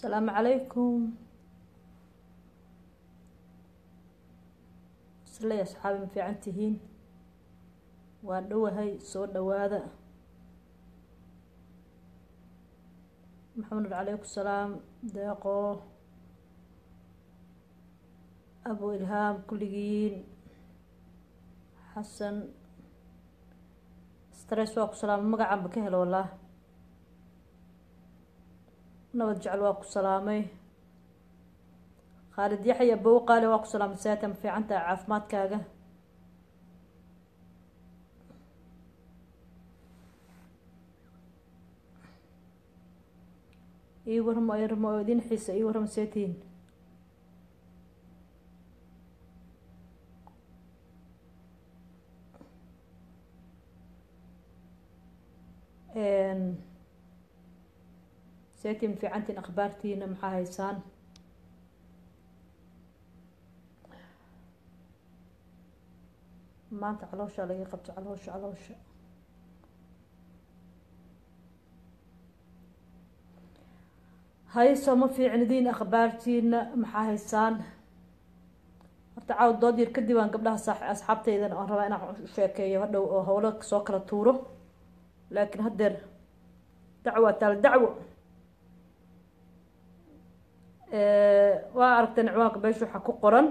asalaamu calaykum isley asxaabi ma fiican tihiin waa dhowahay soo dhawaada maxamed calaykum salaam deeqo abu ilhaam kulligiin xasan stress waa ku salaamay magacanba ka helo wallah nabad jecel waa ku salaamay khaalid yaxya bow qaali waa ku salaamay saata ma fiican tahay caafimaadkaaga ii waramo ramo oo idin xiisa ii waramo seetiin seetiin fiicantiin akhbaartiina maxaa haysaan maanta calooshaa laga qabto caloosha caloosha hayso ma fiicnidiin akhbaartiina maxaa haysaan horta caaw dood yar kadib aan gabdhaha sa asxaabteydan aan rabaa inaan sheekeeyo hadhow oo howlo soo kala tuuro laakiin haddeer dacwa taal dacwo waa aragteen ciwaanka beesha waxaa ku qoran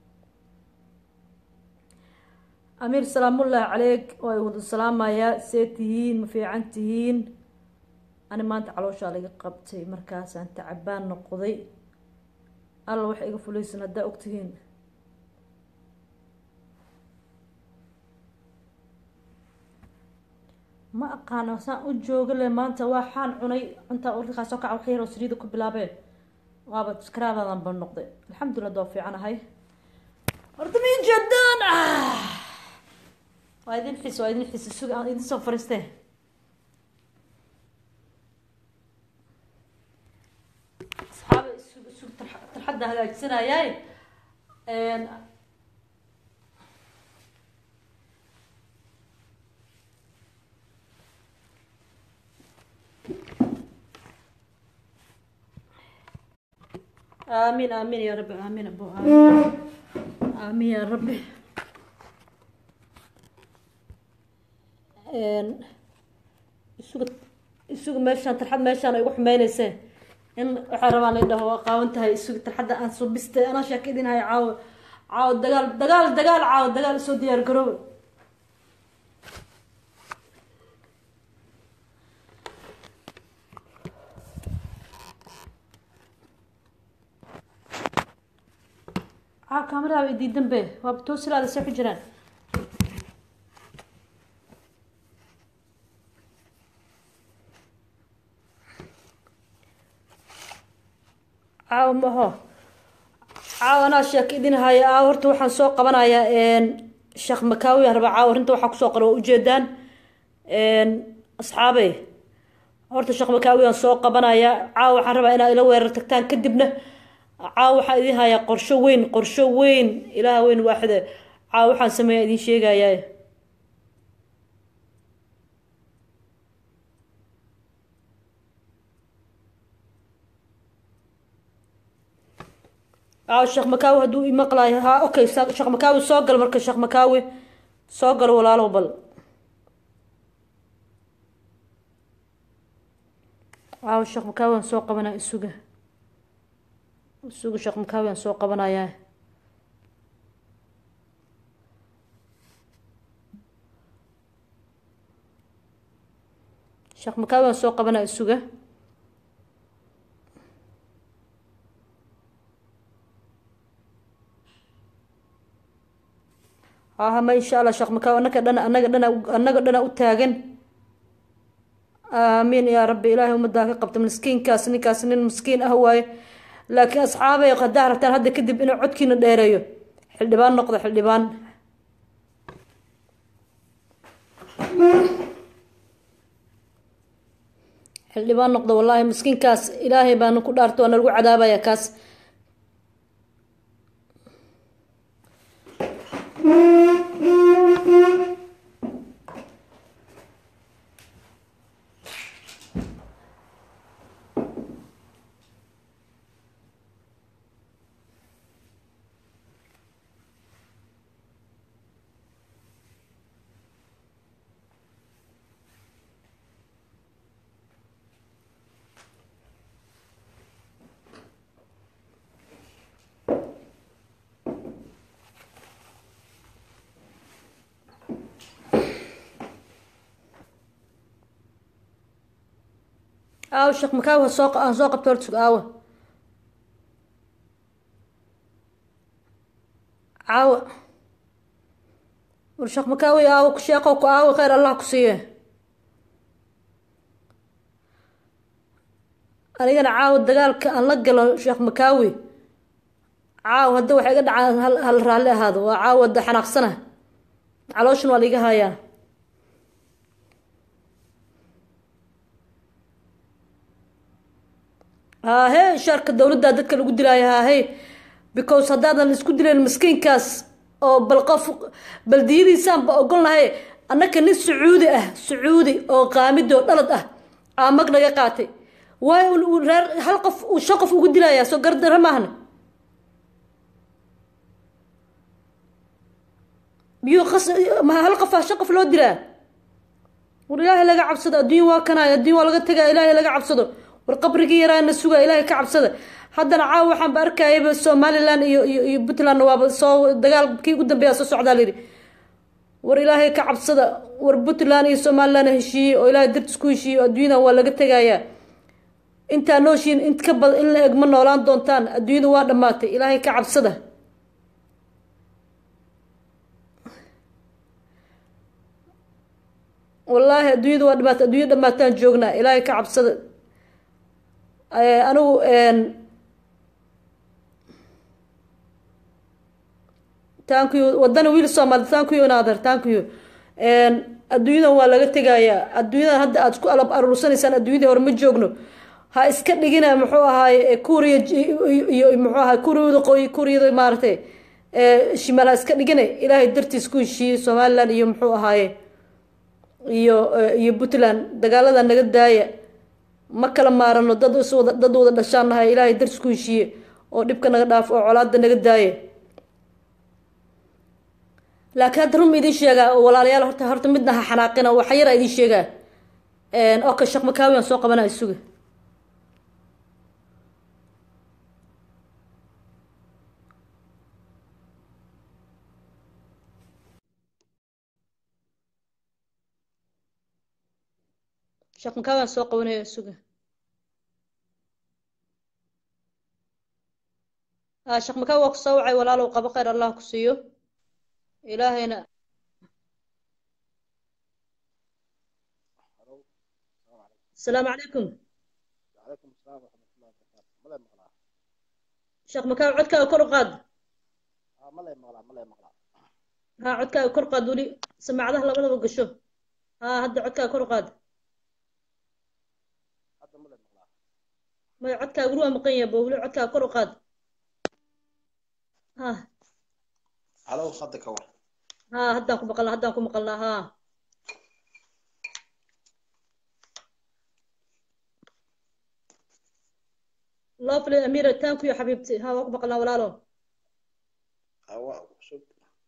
amiir salaamullaahi caleyk waa wada salaamayaa see tihiin ma fiican tihiin ani maanta calooshaa laga qabtay markaasaan tacabaan noqday alla waxa iga fulaysan haddaa ogtihiin ma aqaano saan u jooga le maanta waxaan cunay cuntaa warkaas soo kaca wax yaroo saliida ku bilaabeen waaba skaraabadan ba noqday alxamdulillah doo fiican ahay horta min jadaan waa idin xis waa idin xis sug aan idin soo fariiste asxaaba isug isug tarxadda hagaajisanayaay آمين آمين يا رب آمين أبو آمين آمين يا رب isugu isugu meeshaan tarxad meeshaan ay ugu xumeyneyse in waxaa rabaan la dhaho waa qaawan tahay isugu tarxadda aan subiste anaa sheeka idin hayo caawo caawo dagaal dagaal dagaal caawo dagaal soo diyaar garooba aa kaamaraha way diidan be waaba toosilaada see ku jiraan caawa maho caawa anaa sheeka idin haya aa horta waxaan soo qabanayaa sheekh makaawi aan rabaa caawa arrinta waxaa kusoo qora waa ujeedaan asxaabey horta sheekh makaawi aan soo qabanayaa caawa waxaan rabaa inaa ila weerar tagtaan kadibna caawa waxaan idin hayaa qorsho weyn qorsho weyn ilaah weyn waaxide caawa waxaan sameeya idin sheegayaa caawa sheekh makaawi hadduu imaqlayo ha okay sheekh makaawi soo gal marka sheekh makaawi soo gal walaalow bal caawa sheekh makaawi aan soo qabanaa isuga isugu sheekh makaawi aan soo qabanayaa sheekh makaawi aan soo qabanaa isuga hahama insha allah sheekh makaawi annaga dhana annaga dhana annaga dhana u taagan aamiin yaa rabbi ilaahay ummaddaa ka qabta miskiinkaas ninkaas nin miskiin ah waaye laakiin asxaabay haddaa rabtaan hadda kadib inuu codkiina dheereeyo xildhibaan noqdo xildhibaan xildhibaan noqdo wallaahi miskiinkaas ilaahay baana ku dhaarto waana lagu cadaabaya kaas aawo sheekh makaawi ha soo aan soo qabto horta aawo caawa war sheekh makaawi aawo ku sheeqow ku aawo khayr allah ku siiye anigana caawa dagaalka aan la galo sheekh makaawi caawa hadda waxay iga dhacaan hal hal raalli ahaado waa caawa da xanaaqsana calooshan waa laiga hayaa haahe shaarka dowladda dadka lagu dilaayo haahe because haddaadan isku dilayn miskiinkaas oo bal qof baldiyadiisaanba ogolnahay annaka nin sacuudi ah sacuudi oo qaamidi oo dhalad ah aa mag naga qaatay waayo reer hal qof uu shan qof ugu dilayaa soo gardara maahna miyuu qas hal qof ah shan qof loo dilaa war ilaahay laga cabsado adduunya waa kanaayo adduunya waa laga tegaa ilaahay laga cabsado war qabrigii yaraana sugaa ilaahay ka cabsada haddana caawa waxaanba arkayaba somalilan iyo iyo iyo puntlandna waaba soo dagaal kii ugu dambeeya soo socdaa layidhi war ilaahay ka cabsada war puntland iyo somaliland heshiiyey oo ilaahay dartis ku heshiiyey oo adduunyadan waa laga tegayaa intaa nooshiin int ka badan in la eg ma noolaan doontaan adduunyada waa dhammaatay ilaahay ka cabsada wallaahi adduunyada waa dhamaatay adduunya dhamaataan joognaa ilaahay ka cabsada anigu tankuyo wadana wiil soomaali tankuyo naader tankuyo adduunyadan waa laga tegayaa adduunyadan hadda aad isku alab aruursanaysaan adduunyadii hore ma joogno ha iska dhigina muxuu ahaaye kuuriya iyo muxuu ahaay kuuriyada qoy kuuriyada maaragtay shimaal ha iska dhigina ilaahay dartiis ku heshiiyey somaliland iyo muxuu ahaaye iyo iyo puntland dagaalada naga daaya ma kala maarano dad iswada dad wada dhashaan nahay ilaahay dartiis ku heshiiye oo dhibka naga dhaaf oo colaada naga daaya laakiin hadda run ma idiin sheegaa walaalayaal horta horta midna ha xanaaqina waxa yara idiin sheegaa okay sheekh makaawi aan soo qabanaya suga sheekh makaawi aan soo qabanaya suga ah sheekh makaawi waa ku soo wacay walaalow qabo khayr allah ku siiyo ilaahayna asalaamu calaykum وعليكم السلام ورحمة الله وبركاته ملا مغلا sheekh makaawi codkaaga kor u qaad آه ملا مغلا ملا مغلا ha codkaaga kor qaad weli samaacadaha labadaba gasho ha hadda codkaaga kor u qaad هذا ملا مغلا maya codkaaga weli waa maqan yahay bo weli codkaaga kor u qaad ha على خدك هو ha haddaan ku maqalnaa haddaan ku maqalnaa ha lovely amira thank you xabiibti ha waa ku maqalnaa walaalo هو شوف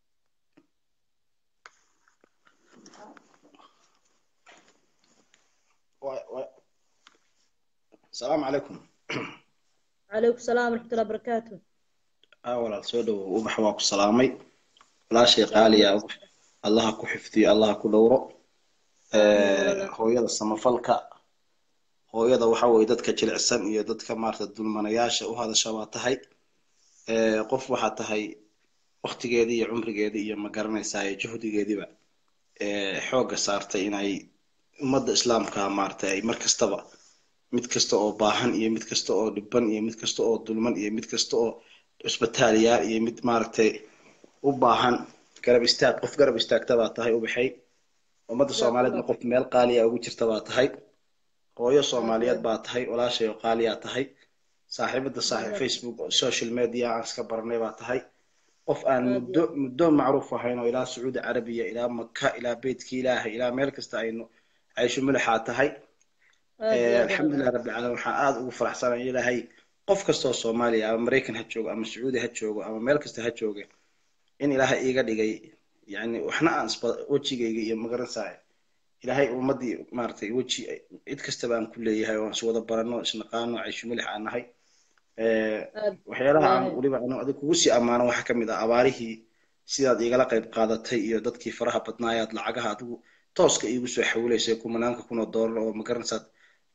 و... و... السلام عليكم calaykum salaam waraxmatullahi barakaatu أولا سودو وبح واكو سلامي لا شيء قالي يا وبح الله كو حفظي الله كو دورو hooyada samafalka hooyada waxa weye dadka jilicsan iyo dadka maarata dulmanayaasha u hadasha waa tahay qof waxaa tahay waktigeedii iyo cumrigeedii iyo ma garanaysaa iyo juhdigeediiba xoogga saartay inay ummadda islaamka maaragtay ay mar kastaba mid kasta oo baahan iyo mid kasta oo dhiban iyo mid kasta oo dulman iyo mid kasta oo cusbitaaliyaal iyo mid maaragtay u baahan garab istaag qof garab istaagta baa tahay ubaxay ummadda soomaaliyeedna qof meel qaaliya ugu jirta baa tahay hooyo soomaaliyeed baa tahay walaashay oo qaaliyaa tahay saaxiibada saaxiib facebook social media aan iska baranay baa tahay qof aan muddo muddo macruuf ahayn oo ilaa sacuudi carabiya ilaa maka ilaa beytka ilaahay ilaa meel kasta aynu caysho milaxaa tahay alxamdulilah rabbi caalamiin waxaan aada ugu faraxsanay ilaahay qof kastoo soomaaliya ama maraykan ha joogo ama sacuudi ha joogo ama meel kasta ha jooge in ilaahay iiga dhigay yani waxna aan isba wejigayga iyo magaransaay ilaahay ummadii maaragtay weji cid kastaba aan ku leeyahay oo iswada barano isnaqaano caysho milix aan nahay waxyaalaha aan weliba anu adig kugu sii ammaano waxaa ka mid ah abaarihii sidaad igala qayb qaadatay iyo dadkii faraha badnaayaad lacagaha adigu tooska iigu soo xawilaysay kumanaanka kunoo doolar oo magaranaysaad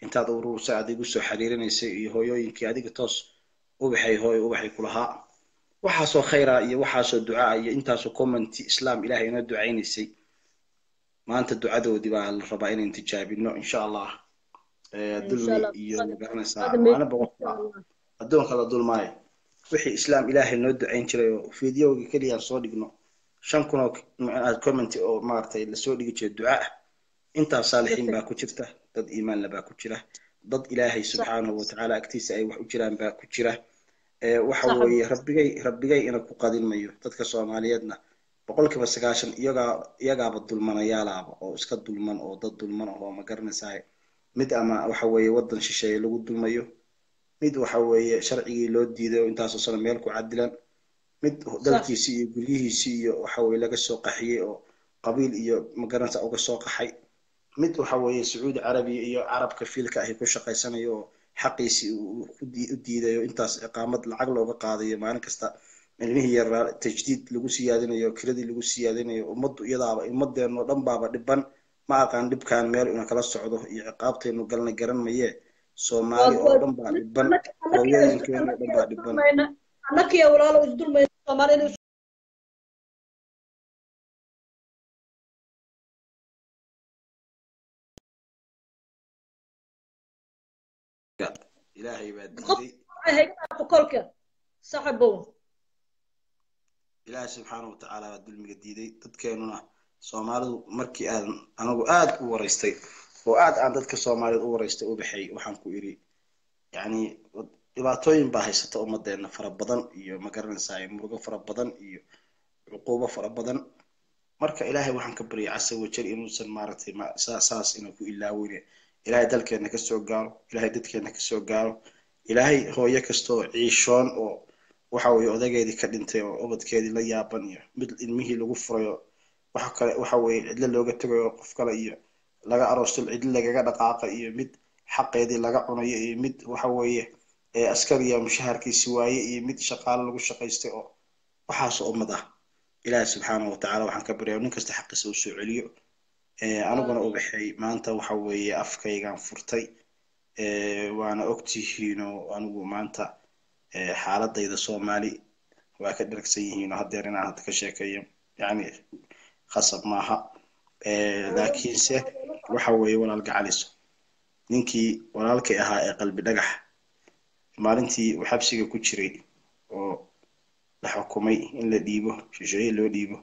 intaad urursa aad igu soo xiriirinaysay iyo hooyooyinkii adiga toos ubaxay hooyo ubaxay kulahaa waxaasoo khayra iyo waxaasoo ducaa iyo intaasoo commenti islaam ilahay inoo ducaynaysay maanta ducadoodii baa la rabaa inaan tijaabino insha allah dulmi iyo magaranaysaa maalin boqorka addoonka la dulmaayo wixii islaam ilaahay noo ducayn jiray oo fideoga keliyaan soo dhigno shan kun oo comment oo maaragtay lasoo dhigi jiray duca ah intaas saalixiin baa ku jirta dad iimaanla baa ku jira dad ilaahay subxaanahu watacaala agtiisa ay wax u jiraan baa ku jira waxa weeye rabbigay rabbigay ina ku qadin mayo dadka soomaaliyeedna boqolkiiba sagaashan iyagaa iyagaaba dulmanayaalaaba oo iska dulman oo dad dulman oo ma garanaysaay mid ama waxa weeye waddan shisheeye lagu dulmayo mid waxa weeye sharcigii loo diiday oo intaasoo sano meel ku cadilan mid dalkiisii iyo guryihiisii iyo waxa weye laga soo qaxiyey oo qabiil iyo magaranaysa uga soo qaxay mid waxa weeye sacuudi carabiya iyo carabka fiilka ahi ku shaqaysanayo oo xaqiisii u diidayo intaas iqaamad lacag looga qaadayo maalin kasta ilmihii yaraa tajdiid lagu siyaadinayo kiradii lagu siyaadinayo ummaddu iyadaaba ummadeenoo dhan baaba dhiban ma aqaan dhibkan meel ina kala socdo iyo ciqaabteenu galna garan maye soomaali oo dhan baa dhiban hooyooyinkeenu oo dhan baa dhiban annakiya walaalo isdulmayna soomaali ilaahay baa diiday kolka saxabow ilaahay subxaana watacaala baa dulmiga diiday dadkeenuna soomaalidu markii aan anagu aad u waraystay oo aad aan dadka soomaaliyeed u waraystay u baxay waxaan ku idhi yacni dhibaatooyin baa haysata ummadeenna fara badan iyo magaranaysaa murugo fara badan iyo cuquubo fara badan marka ilaahay waxaan ka baryay casa wajal inuusan maaragtay saas inuu ku ilaaweyne ilaahay dalkeenna kasoo gaaro ilaahay dadkeenna kasoo gaaro ilaahay hooyo kastoo ciishoon oo waxa weeye odageedii ka dhintay oo ubadkeedii la yaaban iyo mid ilmihii lagu furayo waxa kale waxa weeye cidlo looga tegayo qof kale iyo laga aroostil cidlo lagaga dhaqaaqa iyo mid xaqeedii laga cunayo iyo mid waxa weeye askariya mushaharkiisi waaye iyo mid shaqaale lagu shaqaystay oo waxaasoo ummad ah ilaahi subxaana watacaala waxaan ka baryaa nin kasta xaqiisa u soo celiyo aniguna ubaxay maanta waxa weeye afkaygaan furtay waana ogtihiinoo anigu maanta xaaladayda soomaali waa ka dhergsan yihiinoo haddeer inaan hadda ka sheekeeyo yani khasab maaha laakiinse waxa weeye walaal gacaliso ninkii walaalkay ahaa ee qalbi dhagax maalintii uu xabsiga ku jiray oo la xukumay in la dhiibo shisheeye loo dhiibo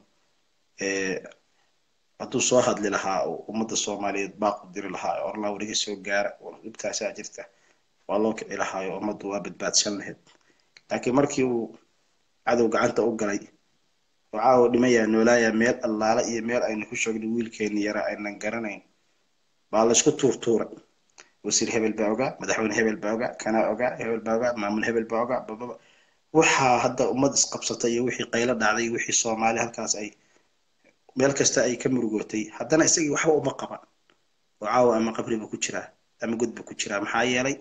hadduu soo hadli lahaa oo ummadda soomaaliyeed baaqu diri lahaa oo orlaa weliga soo gaara dhibtaasaa jirta waa loo kici lahaayo ummaddu waa badbaadsan lahayd laakiin markii uu cadow gacanta u galay oo caawa dhimayaa noolaayaa meel allaala iyo meel aynu ku sheegnay wiilkeenni yaraa aynan garanayn baa laysku tuurtuuray wasiir hebel baa ogaa madaxweyne hebel baa ogaa kanaa ogaa hebel baa ogaa maamul hebel baa ogaa bababa waxaa hadda ummad isqabsatay iyo wixii qaylo dhacday iyo wixii soomaali halkaas ay meel kasta ay ka murugootay haddana isagii waxba uma qaban oo caawa ama qabriba ku jiraa ama godba ku jiraa maxaa yeelay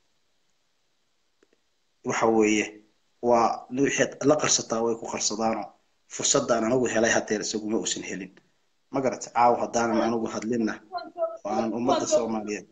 waxa weeye waa wixii la qarsataa way ku qarsadaanoo fursadaan anigu helay haddeer isaguma uusan helin ma garata caawa haddaanan anigu hadlinna waanan ummadda soomaaliyeed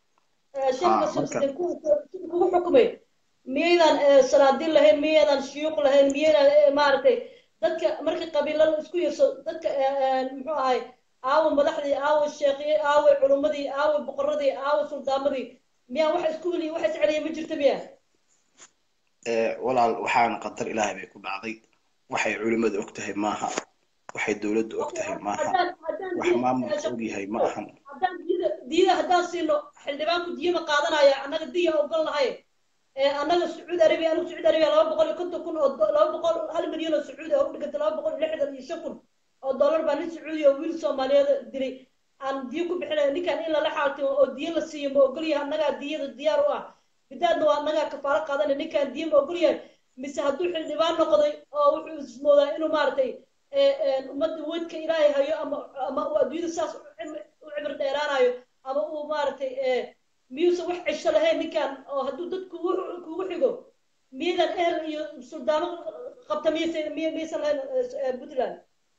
kugu xukumay miyaydan salaadiin lahayn miyaydan shuyuuq lahayn miyaydan maaragtay dadka markii qabiilada isku yarso dadka muxuu ahay aawo madaxdii aawo sheekhiye aawo culummadii aawo boqoradii aawo suldaamadii miyaa waxa isku weli waxa isceliya ma jirta miya walaal waxaana qadar ilaahay bay ku dhacday waxay culimmadu og tahay maaha waxay dowladdu og tahay maaha wax maamulka og yahay ma ahan haddaan diyada diyada haddaan siino xildhibaanku diyama qaadanaya annaga diya ogol nahay annaga sacuudi arabiya anigu sacuudi arabiya laba boqol iyo konton kun oo laba boqol hal milyan oo sacuudi oo u dhiganta laba boqol iyo lixdan iyo shan kun oo dollar baa nin sacuudi oo wiil soomaaliyeed dilay aan diyo ku bixinaya ninkan in lala xaaltimo oo diyo la siiyo ma ogol yahay annagaa diyada diyaar u ah bidaadna waa annagaa kafaalo qaadanay ninkan diyo ma ogol yahay mise hadduu xildhibaan noqday oo wuxuu ismoodaa inuu maaragtay ummadda weydka ilaahay hayo ama ama uu adduunyada saas u cibir dheeraanayo ama uu maaragtay miyuusan wax cisho lahayn ninkan oo hadduu dad kugu kugu xigo miyadan ehel iyo suldaano qabta miyaysan miy miyaysan lahayn puntland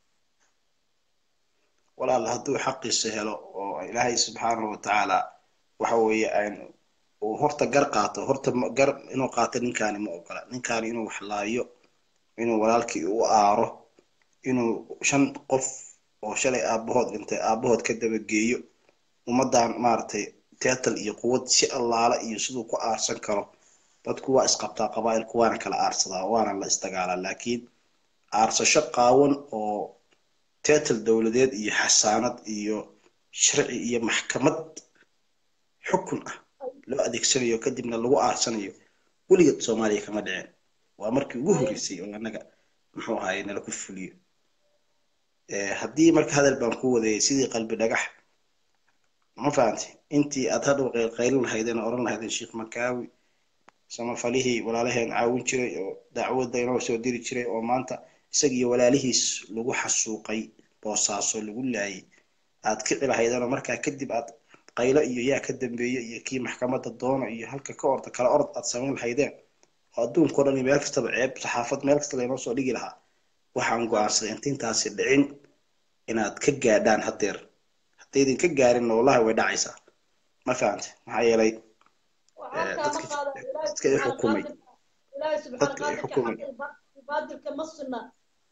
walaal hadduu xaqiisa helo oo ilaahay subxaanahu watacaala waxa weeye aan uu horta gar qaato horta ma- gar inuu qaato ninkaani ma ogola ninkaani inuu wax laayo inuu walaalkii u aaro inuu shan qof oo shalay aabahood dhintay aabahood ka dabageeyo ummadan maaragtay teatal iyo quwad si allaala iyo siduu ku aarsan karo dadku waa isqabtaa qabaa'ilku waana kala aarsadaa waana la isdagaalaa laakiin aarsasho qaawan oo teatal dowladeed iyo xasaanad iyo sharci iyo maxkamad xukun ah loo adeegsanayo kadibna lagu aarsanayo weligeed soomaaliya kama dhicin waa markii ugu horreysay oo annaga muxuu ahaye nala ku fuliyo Eh, haddii marka hadal baan ku wadayay sidii qalbi dhagax ma fahantay intii aad hadhow qaylin lahaydeen oo oran lahaydeen sheekh makaawi samafalihii walaalaheen caawin jiray oo dacwadda inoo soo diri jiray oo maanta isagiyo walaalihiis lagu xasuuqay boosaaso lagu laayay aad kici lahaydeen oo markaa kadib aad qaylo iyo yaa ka dambeeye iyo kii maxkamadda doona iyo halka ka orda kala orod aad samayn lahaydeen oo adduunkao dhan iyo meel kastaba ceeb saxaafad meel kasta laynoo soo dhigi lahaa waxaan go-aansaday inta intaasi dhicin inaad ka gaadhaan haddeer haddaydin ka gaarinna wallahi way dhacaysaa ma fahante maxaa yeelay waxaa Eh, kaama dadka- qaada ilaahay dadka i subxaana xukumay. qaadirka ilaahay subxaana Dadka i qaadirka xukumay. xaqa iyo ba- baadilka ma sunna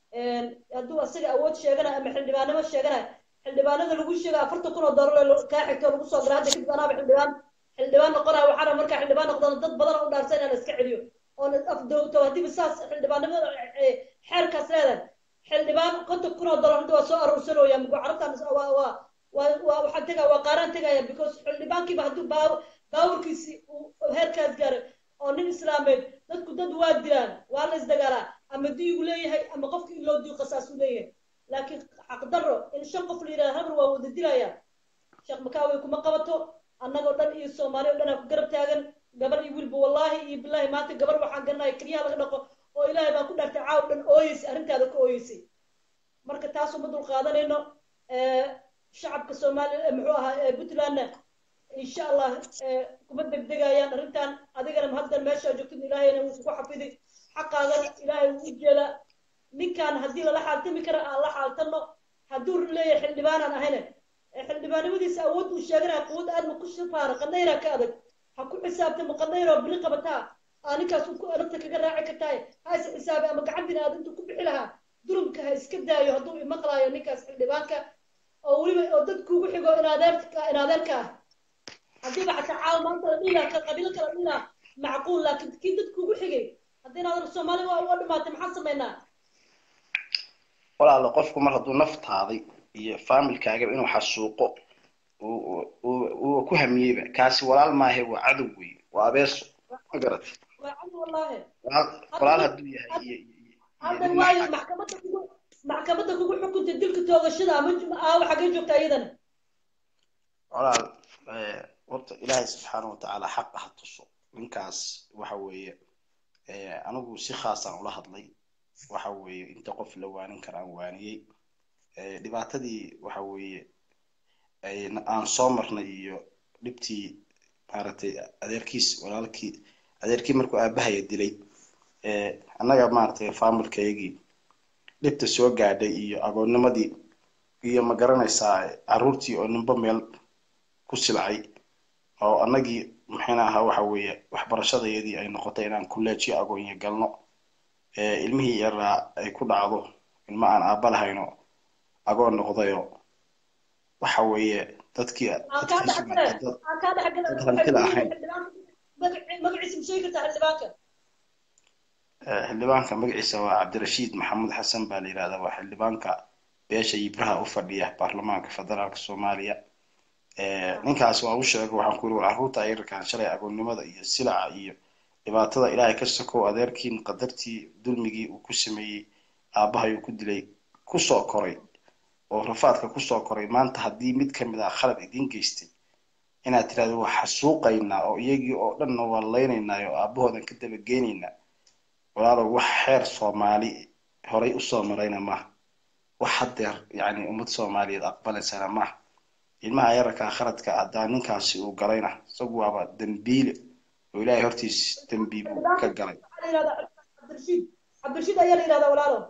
hadduu asaga awood sheeganayo ama xildhibaanimo sheeganayo xildhibaanada lagu sheega afartan kun oo doolar oo kaa xigto oo lagu soo garaa hadda kadib anaaba xildhibaan xildhibaan noqonaya waxaana markaa xildhibaan noqdana dad badan oo u dhaarsan inaan iska celiyo oon afdowto haddiiba saas xildhibaanimada eh, xeerkaas leedahay xildhibaan konton kun oo doolar hadda waa soo aruursanooya mugo carabtan waa waa waa waa waxaan tegaya waa qaaraan tegaya because xildhibaankiiba hadduu baa baawurkiisi uu heerkaas gaaray oo nin islaameed dadku dad waa dilaan waa la isdagaalaa ama diigu leeyahay ama qofka in loo diigo qasaasuu leeyahay laakiin xaqdarro in shan qof la yidhaha habar waa wada dilaya sheekh makaawi kuma qabato annagoo dhan iyo soomaali oo dhan aa ku garab taagan gabar iyo wiilba wallaahi iyo bilaahi maanta gabar waxaan garanaya keliyaha laga dhaqo oo ilaahay baan ku dhaartay caaw dhan ooyeysay arrintaada ka ooyeysay marka taas uma dul qaadanayno Eh, shacabka soomaaliya muxuu ahaa eh, puntlandna insha allah eh, kuma degdegayaan arrintan adigana haddan meesha joogtid ilaahayna wuu kugu xafidi xaqaagana ilaahay wuu u jeedaa ninkan haddii lala xaaltami kara aan la xaaltano hadduu leeyahay xildhibaanaan ahayne eh, xildhibaanimadiisa awood uu sheeganaya quwad aadma ku shafaara qadayraa ka adag ha ku xisaabtamo qadayroo bili qabataa aa ninkaas ku arrinta kaga raaci kartaay ha is xisaabi ama gacan bini aad intuu ku bixi lahaa durumka ha iska daayo hadduu imaqlaayo ninkaas xildhibaanka oo weliba oo dad kugu xigo inadeerka inadeerka ah haddiiba xataa caawa maanta la dhihi lahaa ka qabiilo kala dhihi lahaa macquul laakiin kii dad kugu xigay haddii inaad soomaali waa waa dhimaatay maxaan samaynaa walaalo qofku mar hadduu naftaaday iyo faamilkaaga inuu xasuuqo uu- uu- uu- uu ku hamiyeyba kaasi walaal maahe waa cadow wey waa abeeso ma garatay waa cadi wallaahi walaal walaal hadduu yahay iyo iyo- iyo hadda nin waayo naxay. maxkamadda kugu maxkamadda kugu xukuntay dilka toogashada ama aawa xaggee joogta iyadana walaal eh, horta ilaahay subxaana watacaala xaq ha tuso ninkaas waxa weeye eh, anigu si khaasaan ula hadlay waxa weeye inta qof la waanin kara aan waaniyey Eh, dhibaatadii waxa weeye ay- aan soo marnay iyo dhibtii maaragtay adeerkiis walaalkii adeerkii markuu aabahaya dilay eh, annaga maaragtay faamilkaygii dhibta soo gaadhay iyo agoonnimadii iyo ma garanaysaa caruurtii oo ninba meel ku silcay oo annagii maxayna ahaa waxa weeye waxbarashadayadii ay noqotay inaan kulleejiyo agoonyo galno ee ilmihii yaraa ay ku dhacdo ilma aan aabba lahayno agoon noqdayo waxa weeye dadkii aan kaa dadkii dhexgale sugnaatay dad aan kaa dhexgale dad hantida ahayn magaciisa ma sheegi kartaa xildhibaanka Eh, xildhibaanka magaciisa waa cabdirashiid maxamuud xasan baa la yidhahdaa waa xildhibaanka beesha yibraha u fadhiya baarlamaanka federaalka soomaaliya Eh, ninkaas waa u sheegay waxaan ku yiri war carruurta ayarkaan shalay agoonnimada iyo silaca iyo dhibaatada ilaahay ka sokow adeerkiin qadartii dulmigii uu ku sameeyey aabbahay uu ku dilay kusoo koray oo rafaadka kusoo koray maanta haddii mid ka mid ah khalad idiin geystay inaad tirahdo waa xasuuqaynaa oo iyagii oo dhanna waa laynaynaa oo aabbahoodan ka dabageynaynaa walaalow wax xeer soomaali horay usoo marayna maaha wax haddeer yacni ummad soomaaliyeed aqbalaysana maaha ilmaha yararkaa khaladka haddaa ninkaasi uu galayna isagu waaba dembiile oo ilaahay hortiis dembi buu ka galay waxaa la yidhahdaa cabdirashiid cabdirashiid ayaa la yidhahdaa walaalo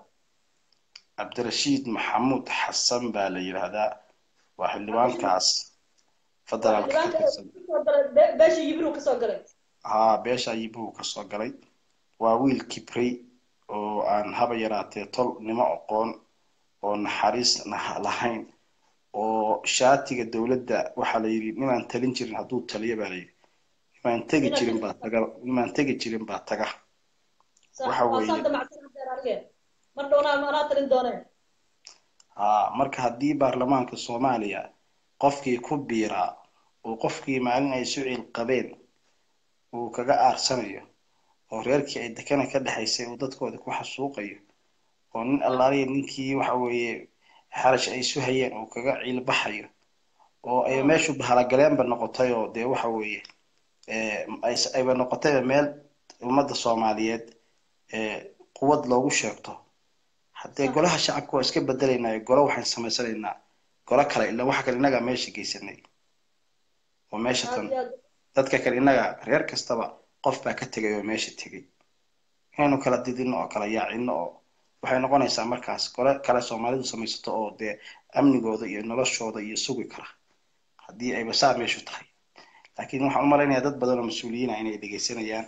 cabdirashiid maxamuud xasan baa la yidhaahdaa waa xildhibaankaas federaalka ka tirsan beesha yibru kasoo galay haa beesha yibuhu kasoo galay waa wiil kibrey oo aan haba yaraatee tol nimo aqoon oo naxariis nah- lahayn oo shaatiga dowladda waxaa la yidhi nimaan talin jirin hadduu taliyo baa la yidhi nimaan tegi jirin baa taga nimaan tegi jirin baa taga Waxa weeye- mar dhownaa anaa talin dooneen haa marka haddii baarlamaanka soomaaliya qofkii ku biiraa uu qofkii maalin ay isu ciil qabeen uu kaga aarsanayo oo reerkii ay dekana ka dhexaysay uu dadkooda ku xasuuqayo oo nin allaaliya ninkii waxa weeye xarash ay isu hayeen uu kaga ciilbaxayo oo ay meeshu bahalagaleanba noqotay oo dee waxa weeye ee, ay- ayba noqotayba meel ummadda soomaaliyeed ee quwad loogu sheegto haddee golaha shacabka waa iska bedelaynaa golo waxaan samaysanaynaa golo kale ila waxa kale innagaa meesha geysanay oo meesha tan aad iyo aad dadka kale innaga reer kastaba qof baa ka tegay oo meesha tegay inaynu kala didino oo kala yaacino oo waxay noqonaysaa markaas gole kale soomaalidu samaysato oo dee amnigooda iyo noloshooda iyo sugi kara haddii ayba saa meeshu tahay laakiin waxaan u malaynayaa dad badan oo mas-uuliyiina inay dhegeysanayaan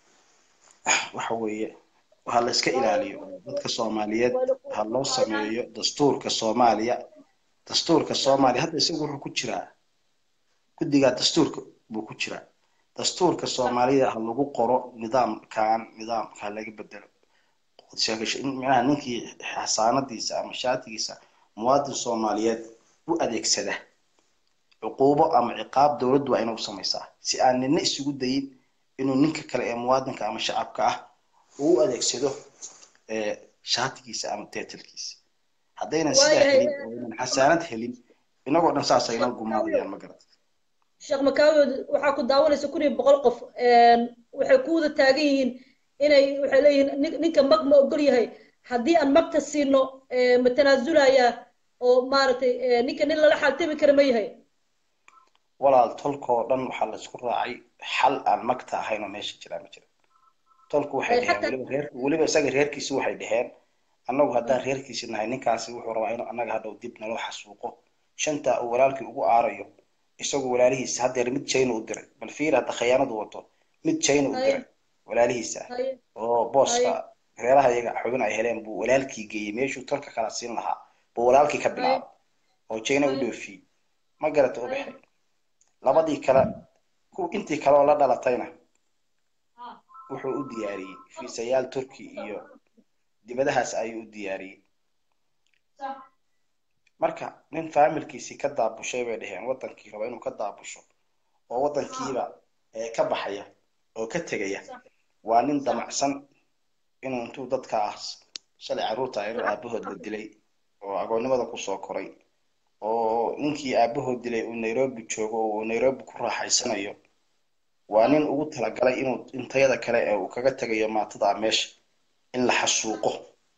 waxa weeye ha la iska ilaaliyo oo dadka soomaaliyeed ha loo sameeyo dastuurka soomaaliya dastuurka soomaaliya hadda isagu wuxuu ku jiraa guddigaa dastuurka buu ku jiraa dastuurka soomaalida ha lagu qoro nidaamkan nidaamka ha laga bedelo sheegasho in micnaha ninkii xasaanadiisa ama shaatigiisa muwaadin soomaaliyeed u adeegsada cuquubo ama ciqaab dowladdu waa inuu samaysaa si aan nina isugu dayin inuu ninka kale ee muwaadinka ama shacabka ah uu u adeegsado ee shaatigiisa ama teetalkiisa haddaynan sidaa Waayahay, helin oo aynan xasaanad helin inagoo dhan saas aynoo gumaadayaan ma garata sheekh makaawood waxaa ku daawanaysa kun iyo boqol qof waxay ku wada taagan yihiin inay waxay leeyihiin nin- ninka mag ma ogol yahay haddii aan magta siino eh, ma tanaasulayaa oo maaragtay eh, ninka nin lala xaaltami kara ma yahay walaal tolkoo dhan waxaa la isku raacay xal aan magta ahayn oo meesha jiraa ma jira tolku waxay Ay, dheheen xataa- weliba reer weliba isaga reerkiisi waxay dheheen annagu haddaan reerkiisi nahay ninkaasi wuxuu rabaa inuu annaga hadhow dib naloo xasuuqo shanta uu walaalkii ugu aarayo isagu walaalihiisa haddeer mid china u diray bal fiir hadda khayaanadu wato mid china u Ay. diray walaalihiisa haye oo booska reeraha iyaga xubin ay heleen buu walaalkii geeyey meeshuu tolka kala siin lahaa buu walaalkii ka bilaabay oo china u Ay. dhoofiyey ma garata u Ay. baxay labadii kale ku intii kale oo la dhalatayna wuxuu u diyaariyey fiisayaal turki iyo dibadahaas ayuu u diyaariyey marka nin faamilkiisii ka daabushay bay dheheen wadankii raba inuu ka daabusho oo wadankiiba ee ka baxaya oo ka tegaya waa nin damacsan inuu intuu dadkaas shalay carruurta ayadoo aabahood la dilay oo agoonnimada kusoo koray oo ninkii aabahood dilay uu nairobi joogo oo uu nairobi ku raaxaysanayo waa nin ugu talagalay inuu intayada kale ee uu kaga tegayo maatada meesha in la xasuuqo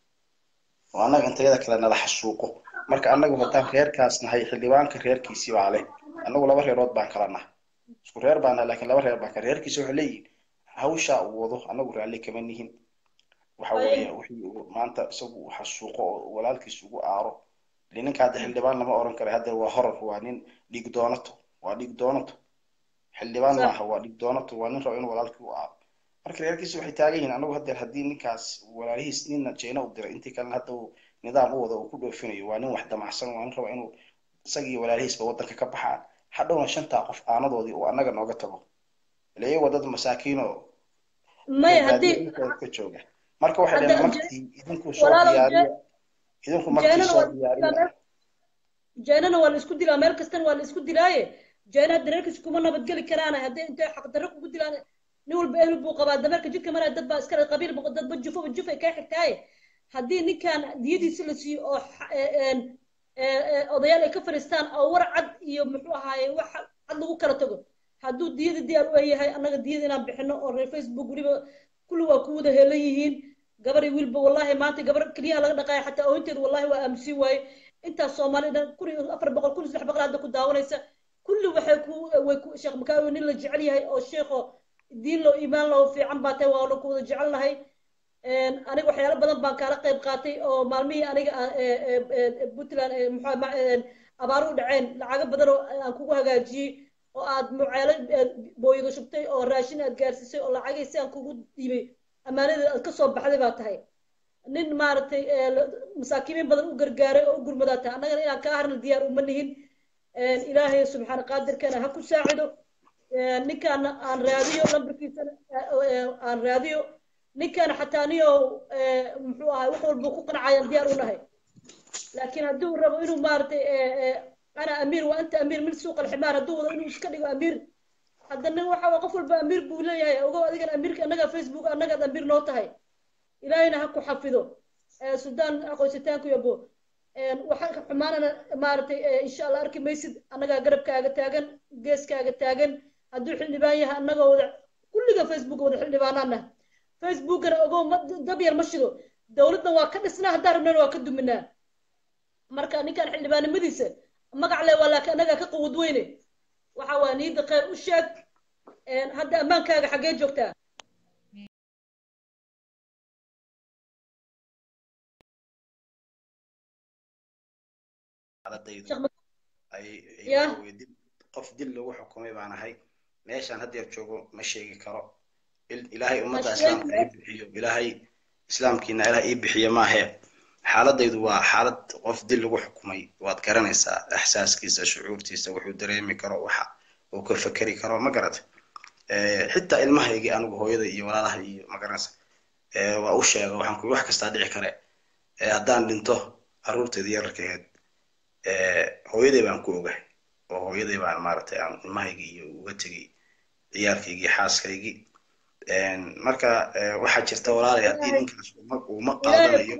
oo annaga intayada kale nala xasuuqo marka annagu haddaan reerkaas nahay xildhibaanka reerkiisii baa leh annagu laba reerood baan kala nahay isku reer baan nahay laakiin laba reer baan kala reerkiisa waxay leeyihin hawshaa uu wado annagu raalli kama nihin waxa weeye wixii uu maanta isagu uu xasuuqo oo walaalkiis ugu aaro ile ninka hadda xildhibaan lama oran kara hadda waa horar waa nin dhiig doonato waa dhiig doonato xildhibaan Sax. maaha waa dhiig doonato waa nin raba inuu walaalkii u aaro marka reerkiisa waxay taagan yihiin anagu haddeer haddii ninkaas walaalihiis ninna jeena u diray intii kalena hadda uu nidaam u wada uu ku dhoofinayo waa nin wax damacsan waa nin raba inuu isagii walaalihiisba wadanka ka baxaan hadhowna shantaa qof aanadoodii uu annaga nooga tago ile iyagoo dad masaakiin oo maya baadiyo haddii dhulkooda ka jooga marka waxay Hadda- dhaheen magtii idinku soo walaalow, diyaariya idinku magtii jeenana soo waa diyaariya jeenana waa la isku dilaa meel kastana waa la isku dilaaye jeena dareerkiis kuma nabadgeli karaan haddii intay xaqdarro kugu dilaan nin walba ehel buu qabaa dameerka jidka maraya dad baa iskale qabiil bu- dadba jufaba juf ay kaa xigtaaye haddii ninkan diyadiisi la siiyo oo xa- ee- een- ee- ee odayaal ay ka fadhiistaan oo war cad iyo muxuu ahaaye wax cad lagu kala tago hadduu diyada diyaar u yahay annaga diyada inaan bixino oo reer facebook weliba kulli waa ku wada helan yihiin gabar iyo wiilba wallahi maanta gabar keliyaha laga dhaqaaya xataa oohinteeda wallahi waa aamusin waaye intaas soomaalida kun iyo afar boqol kun iyo saddex boqol hadda ku daawanaysa kulli waxay ku way ku sheekh makaawi nin la jecel yahay oo sheekho diin loo iimaan loo fiican baa tahay waa la ku wada jecel nahay aniga waxyaalo badan baan kaala qayb qaatay oo maalmihii aniga aan- ee- ee- ee- puntland ee muxuu ma- ee, abaaro u dhaceen lacago badan oo aan kugu hagaajiyey oo aad muceelo booyada shubtay oo raashin aad gaarsiisay oo lacagay si aan kugu dhiibay ammaanada aad kasoo baxday baa tahay nin maaragtay masaakiimiin badan u gargaaray oo u gurmadaa tahay annagana inaan kaa harna diyaar uma nihin ilaahay subxaana qaadirkana ha ku saacido ninkaana aan raadiyo lambarkiisana aan raadiyo ninkaana xataa niyo muxuu ahay wax walba ku qancayaan diyaar u nahay laakiin haddii uu rabo inuu maaragtay ana amiir waa anta amiir min suuq alximaar hadduu wado inuu iska dhigo amiir haddana waxa waa qof walba amiir buu leeyahay ogow adigan amiirka annaga facebook annagaad amiir noo tahay ilaahayna ha ku xafido suldaan aqoonsitaanku yabo waxaan ka xumaanana maaragtay insha allah arki maysid annagaa garabkaaga taagan geeskaaga taagan hadduu xildhibaan yahay annagoo wada kulliga facebook wada xildhibaanaana facebookana ogow ma dab yar ma shido dowladdan waa ka dhisnaa haddaan rabnana waa ka duminaa marka ninkan xildhibaanimadiisa magac le waa laakiin annagaa ka quwad weyne waxa waa niyadda khayr u sheeg hadda ammaankaaga xaggee joogtaa qof dil lagu xukumay baan ahay meeshaan haddeer joogo ma sheegi karo ilaahay ummadda islaamka ii bixiyo ilaahay islaamkiina ilaah ii bixiyo maahe xaaladaydu waa xaalad qof dil lagu xukumay waad garanaysaa ixsaaskiisa shucuurtiisa wuxuu dareemi karo waxa uu ka fekeri karo ma garata xitaa ilmahaygii anigu hooyada iyo walaalaha iyo ma garanaysa waa u sheega waxaan kuyi wax kastaa dhici kare haddaan dhinto carruurteedii yararkaheed hooyaday baan ku ogahay oo hooyaday baan maaragtay aan ilmahaygii iyo uga tegay ciyaarkaygii xaaskaygii marka waxaa jirta walaalay haddii ninkaas uma qaadanayo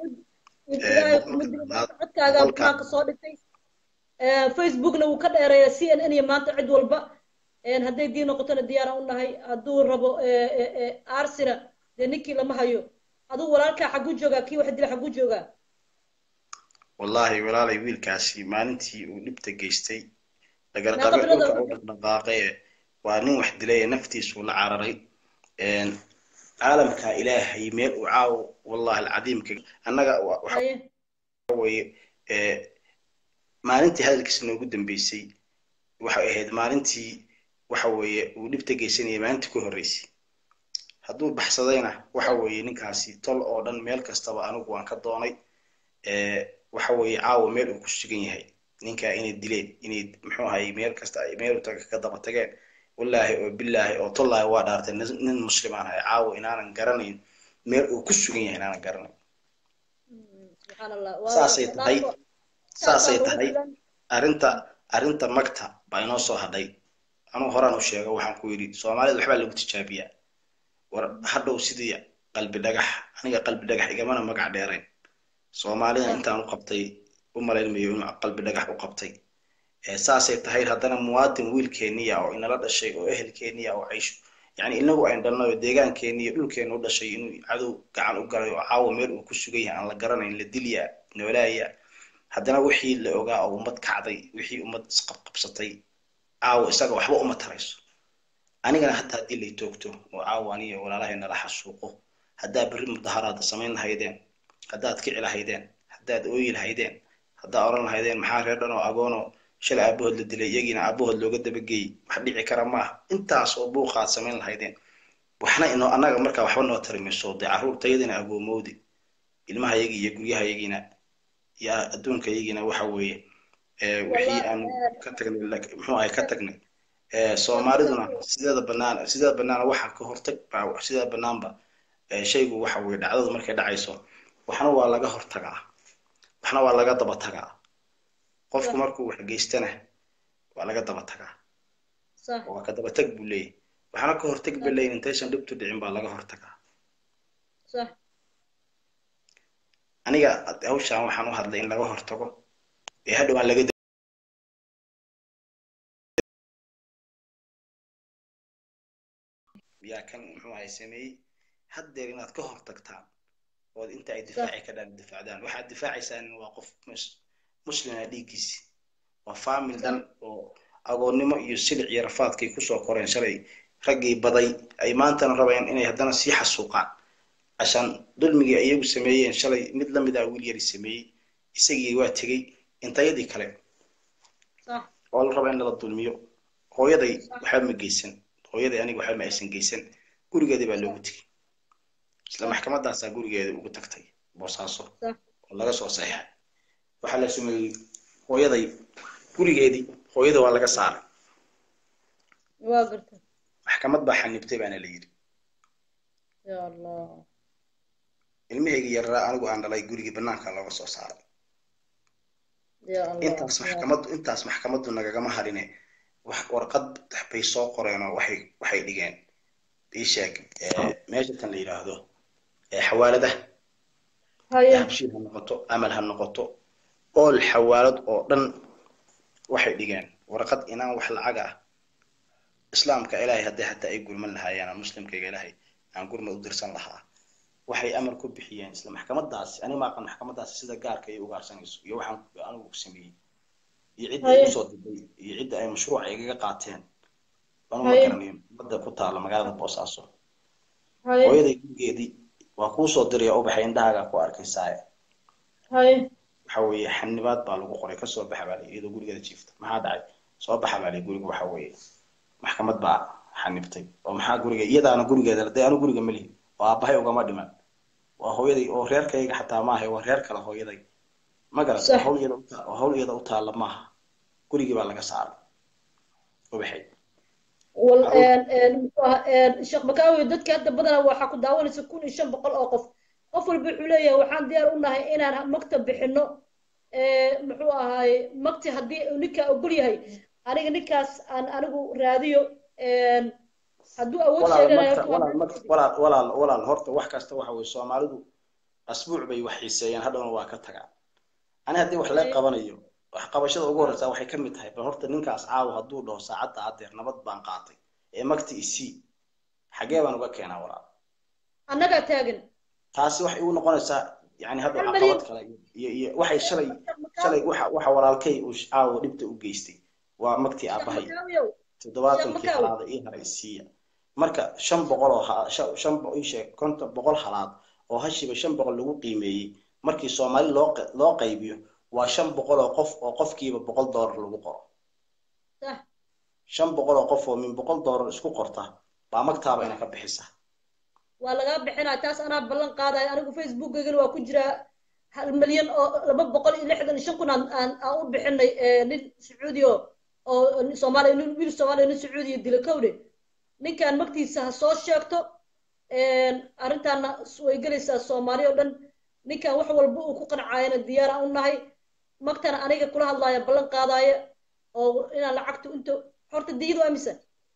codkaaga soo dhigtay facebookna wuu ka dheereeya c n n iyo maanta cid walba hadday dii noqotona diyaara u nahay hadduu rabo arsina dee ninkii lama hayo aduu walaalkaa xagguu joogaa kii wax dila xagguu joogaa wallahi walaalay wiilkaasi maalintii uu dhibta geystay dhagarqabe dhulka u dhaqdhaqaaqaye waa nin wax dilay naftiisuu la cararay caalamka ilaahay meel uu caawo wallahi alcadiimka annaga weye maalintii hadalkiisa noogu dambeysay waxay ahayd maalintii waxa weeye uu dhibta geysanayay maalintii ku horreysay hadduu baxsadayna waxa weeye ninkaasi tol oo dhan meel kastaba anigu waan ka doonay waxa weeye caawa meel uu ku sugan yahay ninkaa inay dileen inay muxuu ahay meel kasta ay meel utaga ka daba tageen wallaahi oo billaahi oo tollaahi waa dhaartay nin muslimaan ahay caawa inaanan garanayn meel uu ku sugan yahay inaanan garanayn saasay tahay saasay tahay arrinta arrinta magta baa inoo soo hadhay anuu horaan u sheego waxaan ku yidhi soomaalida waxbaa lagu tijaabiyaa war hadhow sidii qalbi dhagax aniga qalbi dhagax igamana magac dheerayn soomaalida intaan u qabtay u malaynmayo inuu qalbi dhagax u qabtay saasay tahay haddana muwaadin wiilkeeniya oo inala dhashay oo ehelkeeniya oo caysho yani inagu ayn dhalnay oo deegaankeeniya dhulkeena u dhashay inuu cadow gacan u galay oo caawa meel uu ku sugan yahay aan la garanayn la dilyaa noolaaya haddana wixii la ogaa oo ummad kacday wixii ummad isqabqabsatay caawa isaga waxba uma tarayso anigana hataa haddii lay toogto oo caawa aniyo walaalahay nala xasuuqo haddaa berri mudaharaada samayn lahaydeen haddaad kici lahaydeen haddaad ooyi lahaydeen haddaa oran lahaydeen maxaa reer dhan oo agoonoo shalay aabahood la dilay iyagiina aabahood looga dabageeyey wax dhici kara maaha intaas oo buuqaad samayn lahaydeen waxna inoo annaga markaa waxba noo tari mayso dee carruurtayadina agoomoodi ilmahayagii iyo guryahayagiina iyo adduunkayagiina waxa weeye wixii aan ka tagnay muxuu ahay ka tagnay soomaaliduna sideeda banaan sideeda banaana waxa ka hortag baa sideeda banaanba shaygu waxa weeye dhacdadu markay dhacayso waxna waa laga hortagaa waxna waa laga daba tagaa qofku markuu wax geystana waa laga daba tagaa waa ka daba tag buu leeyahy waxna ka hortag ba leeyin intaysan dhibtu dhicin baa laga hortagaa aniga hawshaan waxaan u hadlay in laga hortago ee hadhow aan laga yaa kan muxuu ahay sameeyey haddeer inaad ka hortagtaan ood inta ay difaaci ka dhaan difaacdaan waxaad difaacaysaan waa qof muslima dhiiggiisi waa faamil dhan oo agoonnimo iyo silic iyo rafaadkay kusoo koreen shalay raggii baday ay maantana rabayaan inay haddana sii xasuuqaan cashaan dulmigii iyagu sameeyeen shalay mid la mid ah wiil yari sameeyey isagii waa tegey intayadii kale oo la raba in lala dulmiyo hooyaday waxba ma geysan hooyaday aniga waxba ma aysan geysan gurigeedii baa loogu tegey isla maxkamadaasaa gurigeeda ugu tagtay boosaaso Sax. oo laga soo saxiixay waxaa la sameeyey hooyaday gurigeedii hooyada waa laga saaray waa garta maxkamad baa xanibtay baana la yidhi ya allah ilmahayga yaraa anigu aan dhalay gurigii banaanka looga soo saaray ya allah intaas maxkamaddu intaas maxkamaddu nagagama harine wax warqad bay soo qoreen oo waxay waxay dhigeen ii sheeg ee, meesha tan la yidhaahdo ee xawaaladaha haye habshiil ha noqoto amal ha noqoto ool xawaalad oo dhan waxay dhigeen warqad inaan wax lacag ah islaamka ilaahay haddii xataa ay gurman lahaayeen aan muslimkayga ilaahay aan gurmad u dirsan lahaa waxay amar ku bixiyeen isla maxkamadaasi ani maaqan maxkamadaasi sida gaarka ay ugaarsanayso iyo waxaan anigu ku sameeyey iyo cidda ay Haye. usoo diday iyo cidda ay mashruuca igaga qaateen anu ma Haye. garanayo ummadda ku taala magaalada boosaaso haye hooyaday gurigeedii waa kuu soo diraya ubaxay indhahaagaa ku arkaysaaye haye waxa weeye xanibaad baa lagu qoray kasoo baxa baa layidhi iyadoo gurigeeda jiifta maxaa dhacay soo baxa baa layidhi guriga waxa weeye maxkamad baa xanibtay oo maxaa guriga iyadaana gurigeeda dee anu guriga melihi oo aabbahay ugama dhiman waa hooyaday oo reerkayga xataa maaha waa reer kale hooyaday ma garat Sax. hawl iyada uta hawl iyada u taalla maaha gurigii baa laga saaray ubaxay wal Carruur- een een muxuu ahaa een sheekh makaawi dadka hadda badanaa waxaa ku daawanaysa kun iyo shan boqol oo qof qof walba wuxuu leeyahay waxaan diyaar u nahay inaan maktab bixino ee muxuu ahaay makti haddii uu ninkaa ogol yahay aniga ninkaas aan anigu raadiyo een hadduu awood walaal sheeganayo marka walaal marka walaal walaal walaal horta wax kasta waxa weeye soomaalidu asbuuc bay wax xiiseeyaan hadhowna waa ka tagaan ani haddii wax laga qabanayo wax qabashada ugu horreysa waxay ka mid tahay bal horta ninkaas caawa hadduu dhaho saacadda adeer nabad baan qaatay ee magti isii xagee baan uga keenaa walaal annagaa taagan taasi waxay igu noqonaysaa yani hadda Hal caqabad malyan. kale iyo iyo waxay shalay shalay waxa waxa walaalkay uu caawa dhibta u geystay waa magtii aabahay makaawiyow toddobaatankii Sheekh Makaawi. halaada ii haray siiya marka shan boqol oo ha- shan shan bo- ii sheeg konton boqol halaad oo hashiiba shan boqol lagu qiimeeyey markii soomaali loo q- loo qaybiyo waa shan boqol oo qof oo qofkiiba boqol doolar lagu qoro sax shan boqol oo qof oo min boqol doolar isku qorta baa magtaaba ina ka bixisa waa lagaa bixinaa taas anaa ballan qaadayo anigu facebookaygana waa ku jiraa hal milyan oo laba boqol iyo lixdan iyo shan kun aan aan aan u bixinay ee, nin sacuudi oo oo nin soomaaliya nin wiil soomaaliya nin sacuudiya dila kowdhe ninkaan magtiisa ha soo sheegto arrintaana way gelaysaa soomaali oo dhan ninkaan wax walba uu ku qancayana diyaara u nahay magtana aniga kula hadlaaya ballan qaadaaya oo inaan lacagta inta horta diyadu amisa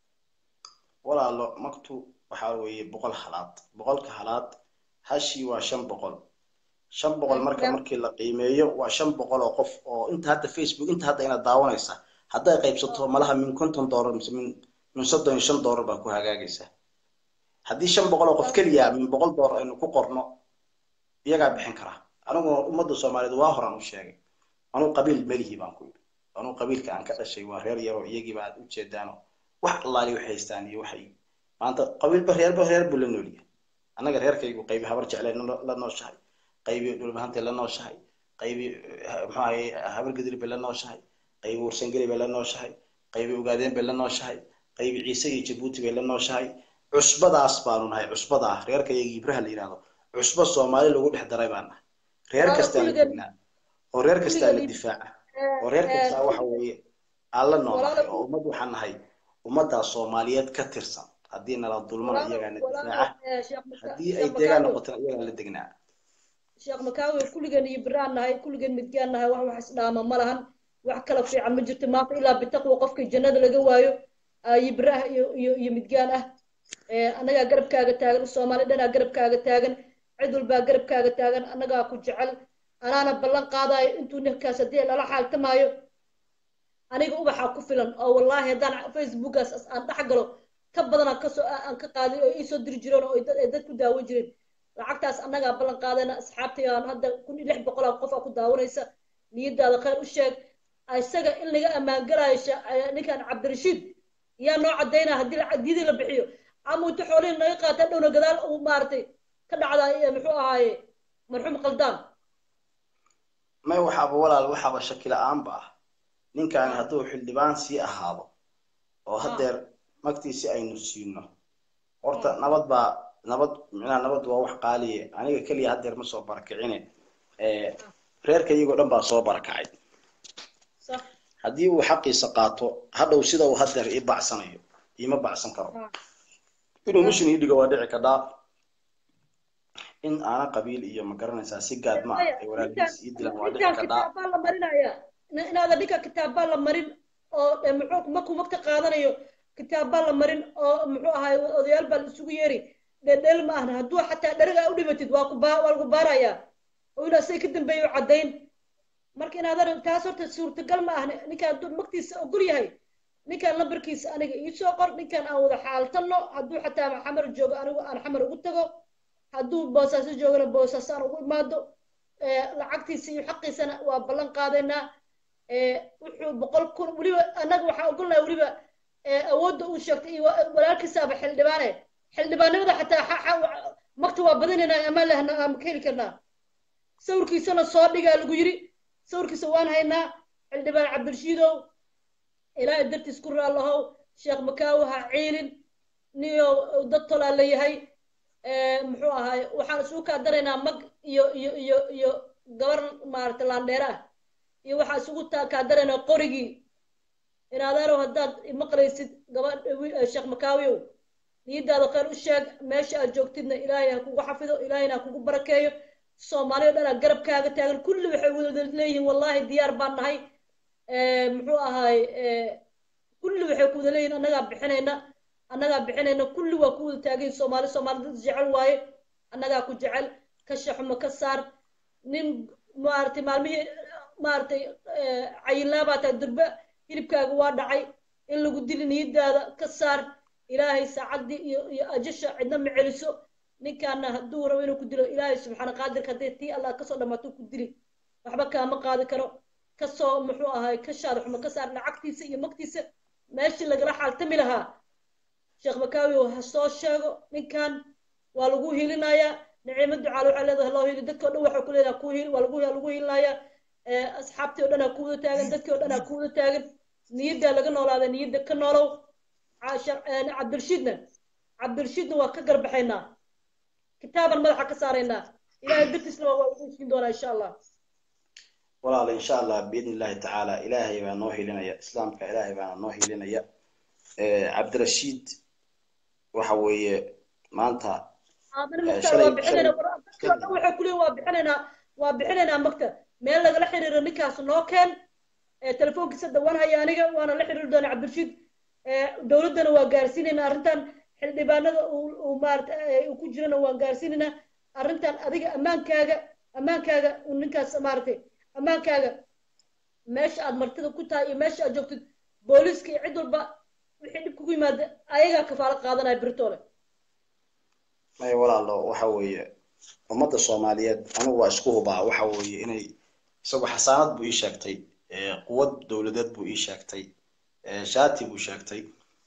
walaalo magtu waxaa weeye boqol halaad boqolka halaad hashii waa shan boqol shan boqol marka markii la qiimeeyo waa shan boqol oo qof oo inta hadda facebook inta hadda inaad daawanaysa hadday qaybsato malaha min konton doolar mise min min soddon iyo shan doolar baa ku hagaagaysa haddii shan boqol oo qof keliya min boqol doolar aynu ku qorno iyagaa bixin karaa aniguna ummadda soomaaliyeed waa horaan u sheegay anuu qabiil melihi baan ku yidhi anuu qabiilka aan ka dhashay waa reer yaroo iyagiiba aad u jeedaano wax allaali waxay haystaan iyo waxay maanta qabiilba reerba reer buu la noolyahay annaga reerkaygu qaybi habar jeclay la nooshahay qaybi dhulbahantay la nooshahay qaybi muxuu ahaye habar gadri bay la nooshahay qaybi warsangeli bay la nooshahay qaybi ugaadeen bay la nooshahay qaybi ciise iyo jabuuti bay la nooshahay cusbadaas baanu nahay cusbadaa reerkayga ibraha la yidhahdo cusbo soomaali lagu dhex daray baan nahay reer kastaa la degnaa oo reer kastaa la difaaca oo reer kastaa waxa weeye aan la noolahay oo ummad waxaan nahay ummaddaa soomaaliyeed ka tirsan haddii nala dulmana iyagaana difaaca haddii ay deegaan noqotona iyagaa la degnaa sheekh makaawi kulligeen iyo biraan nahay kulligeen midgaan nahay wax wax isdhaama ma lahan wax kala fiican ma jirto maanta ilaa bitaqwa qofka jannada laga waayo iyo biraah iyo iyo iyo midgaan ah annagaa garabkaaga taagan soomaali dhanaa garabkaaga taagan cid walbaa garabkaaga taagan annagaa ku jecel anaana ballan qaadayo intuu ninkaas haddii lala xaaltamaayo aniga ubaxaa ku filan oo wallaahi haddaan facebookaas aan dhex galo ka badan aan kasoo aan ka qaaday oo iisoo diri jireen oo ay dad ku daawan jireen lacagtaas annagaa ballan qaadayna asxaabtay aan hadda kun iyo lix boqol oo qof aa ku daawanaysa niyadaada khayr u sheeg isaga in laga ammaangalaayo ninkan cabdirashiid yaa noo caddaynaa haddii diyadii la bixiyo ama inta xoolihin naga qaata dhowna gadaal uu maaragtay ka dhacdaa muxuu ahaaye marxuum qaldaan may waxaaba walaal waxaaba shaki la-aanba ah ninkaani hadduu xildhibaan sii ahaado oo haddeer magtiisi aynu siino horta nabad baa nabad micnaha nabad waa wax qaaliye aniga keliya haddeer ma soo barakicine reerka iyagoo dhan baa soo barakacay sax haddii uu xaqiisa qaato hadhow sida uu haddeer ii bacsanayo iima bacsan karo inuu mishin ii dhigo waa dhici kadhaa in aana qabiil iyo ma garanaysaa si gaad ma ah ay walaalkiis ii dilaan waa dhici ninkan kadhaa kitaabbaa la marinaya in- inaadan ninka kitaabbaa la marin oo eh, muxuu markuu magta qaadanayo kitaabbaa la marin oo muxuu ahaay odayaal baa la isugu yeeri dhedheel ma ahna hadduu xataa dheriga u dhimatid waa ku baa waa lagu baarayaa oo inaa say ka dambeeyo caddayn marka inaadan taas horta suurtagal ma ahna ninkaan hadduu magtiisa ogol yahay ninkaan lambarkiisa aniga iisoo qor ninkaan aan wada xaaltano hadduu xataa xamar joogo anigu aan xamar ugu tago hadduu boosaaso joogana boosaaso aan ugu imaado ee, lacagtiisa iyo xaqiisana waa ballan qaadaynaa ee, wuxuu boqol kun weliba annaga waxaa ogolnahay weliba ee, awoodda uu sheegtay iyo wa- walaalkiisaaba xildhibaane xildhibaanimada xataa xa- xa- magta waa badinaynaa amaan lehna aan ka heli karnaa sawirkiisana soo dhigaa lagu yiri sawirkiisa waan haynaa xildhibaan cabdirashiidow ilaahay dartiis ku raallahow sheekh makaawi ha ciilin niyo dad tolaa la yahay ee, muxuu ahaay waxaan isugu kaa daraynaa mag iyo iyo iyo iyo gabar maaragtay laandheere ah iyo waxaan isugu taa kaa daraynaa qorigii inaadaanow haddaad maqlaysid gaba wi- sheekh makaawiyow niyadaada khayr u sheeg meesha aad joogtidna ilaahay ha kugu xafido ilaahayna ha kugu barakeeyo soomaaliya o dhan aa garabkaaga taagan kulli waxay wada leeyihiin wallahi diyaar baan nahay ee, muxuu ahaay ee, kulli waxay ku wada leeyihiin annagaa bixinayna annagaa bixinayna kulli waa ku wada taagan soomaali soomaali dad jecel waaye annagaa ku jecel ka shaxuma ka saar nin maaragtay maalmihii maaragtay cayilnaabaa tahay durbe hilibkaaga waa dhacay in lagu dili niyadaada ka saar ilaahay saacaddii iyo iyo ajasha cidna ma celiso ninkaana hadduu rabo inuu ku dilo ilaahay subxaana qaadirka hadday tii allah kasoo dhamaato ku dili waxba kaama qaadi karo kasoo muxuu ahay ka shaada xuma ka saar lacagtiisa iyo magtiisa meeshii lagala xaaltami lahaa sheekh makaawi ha soo sheego ninkan waa lagu hilinayaa nicimo ducaal waxay leedahay loo hili dadkii o dhan waxay ku leedahay ku hil waa lagu lagu hilinayaa asxaabtii o dhan aa ku wada taagan dadkii o dhan aa ku wada taagan niyaddaa laga noolaada niyadda ka noolow cabdirashiidna cabdirashiidna waa ka garbaxaynaa kitaaban madaxa ka saaraynaa ilahay dartiisna waa lagu heshiin doonaa insha allah walaal insha allah biidni illahi tacaala ilaahay baa noo hilinaya islaamka ilaahay baana noo hilinaya cabdirashiid waxa weeye maanta waxay kuleeyihin waa bixinaynaa waa bixinaynaa magta meel lagala xiriiro ninkaas noo keen telefoonkiisa dhawaan haya aniga waana la xiriiri doonaa cabdirashiid dowladdana waa gaarsiinaynaa arrintan xildhibaanada uu maarata uu ku jirana waan gaarsiinaynaa arrintan adiga ammaankaaga ammaankaaga ninkaas maaragtay ammaankaaga meesha aad martida ku tahay iyo meesha aad joogtid booliiska iyo cid walba wixii dhib kugu yimaada ayagaa kafaalo qaadanaya biritoole may walaalo waxa weeye ummadda soomaaliyeed anigu waa isku hubaa waxa weeye inay isagu xasaanad buu ii sheegtay quwad dowladeed buu ii sheegtay shaati buu sheegtay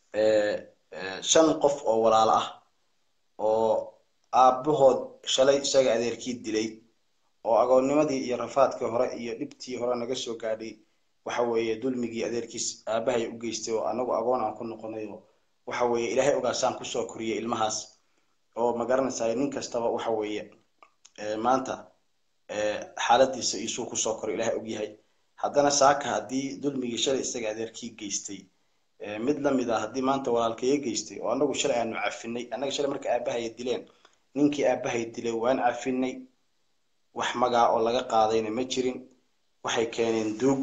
shan qof oo walaalo ah oo aabbahood shalay isaga adeerkii dilay oo agoonnimadii iyo rafaadkii hore iyo dhibtii hore naga soo gaadhay waxa weeye dulmigii adeerkiis aabahay u geystay oo anagu agoon aan ku noqonay oo waxa weeye ilaahay ogaasaan kusoo koriyay ilmahaas oo ma garanaysaa nin kastaba waxa weeye maanta xaaladiisa isuu kusoo koray ilaahay ogyahay haddana saaka haddii dulmigii shalay isaga adeerkii geystay mid lamid ah haddii maanta walaalkaya geystay oo anagu shalay aanu cafinay annaga shalay marka aabahaya dileen ninkii aabahay dilay waan cafinay wax magaa oo laga qaadayna ma jirin waxay keeneen duug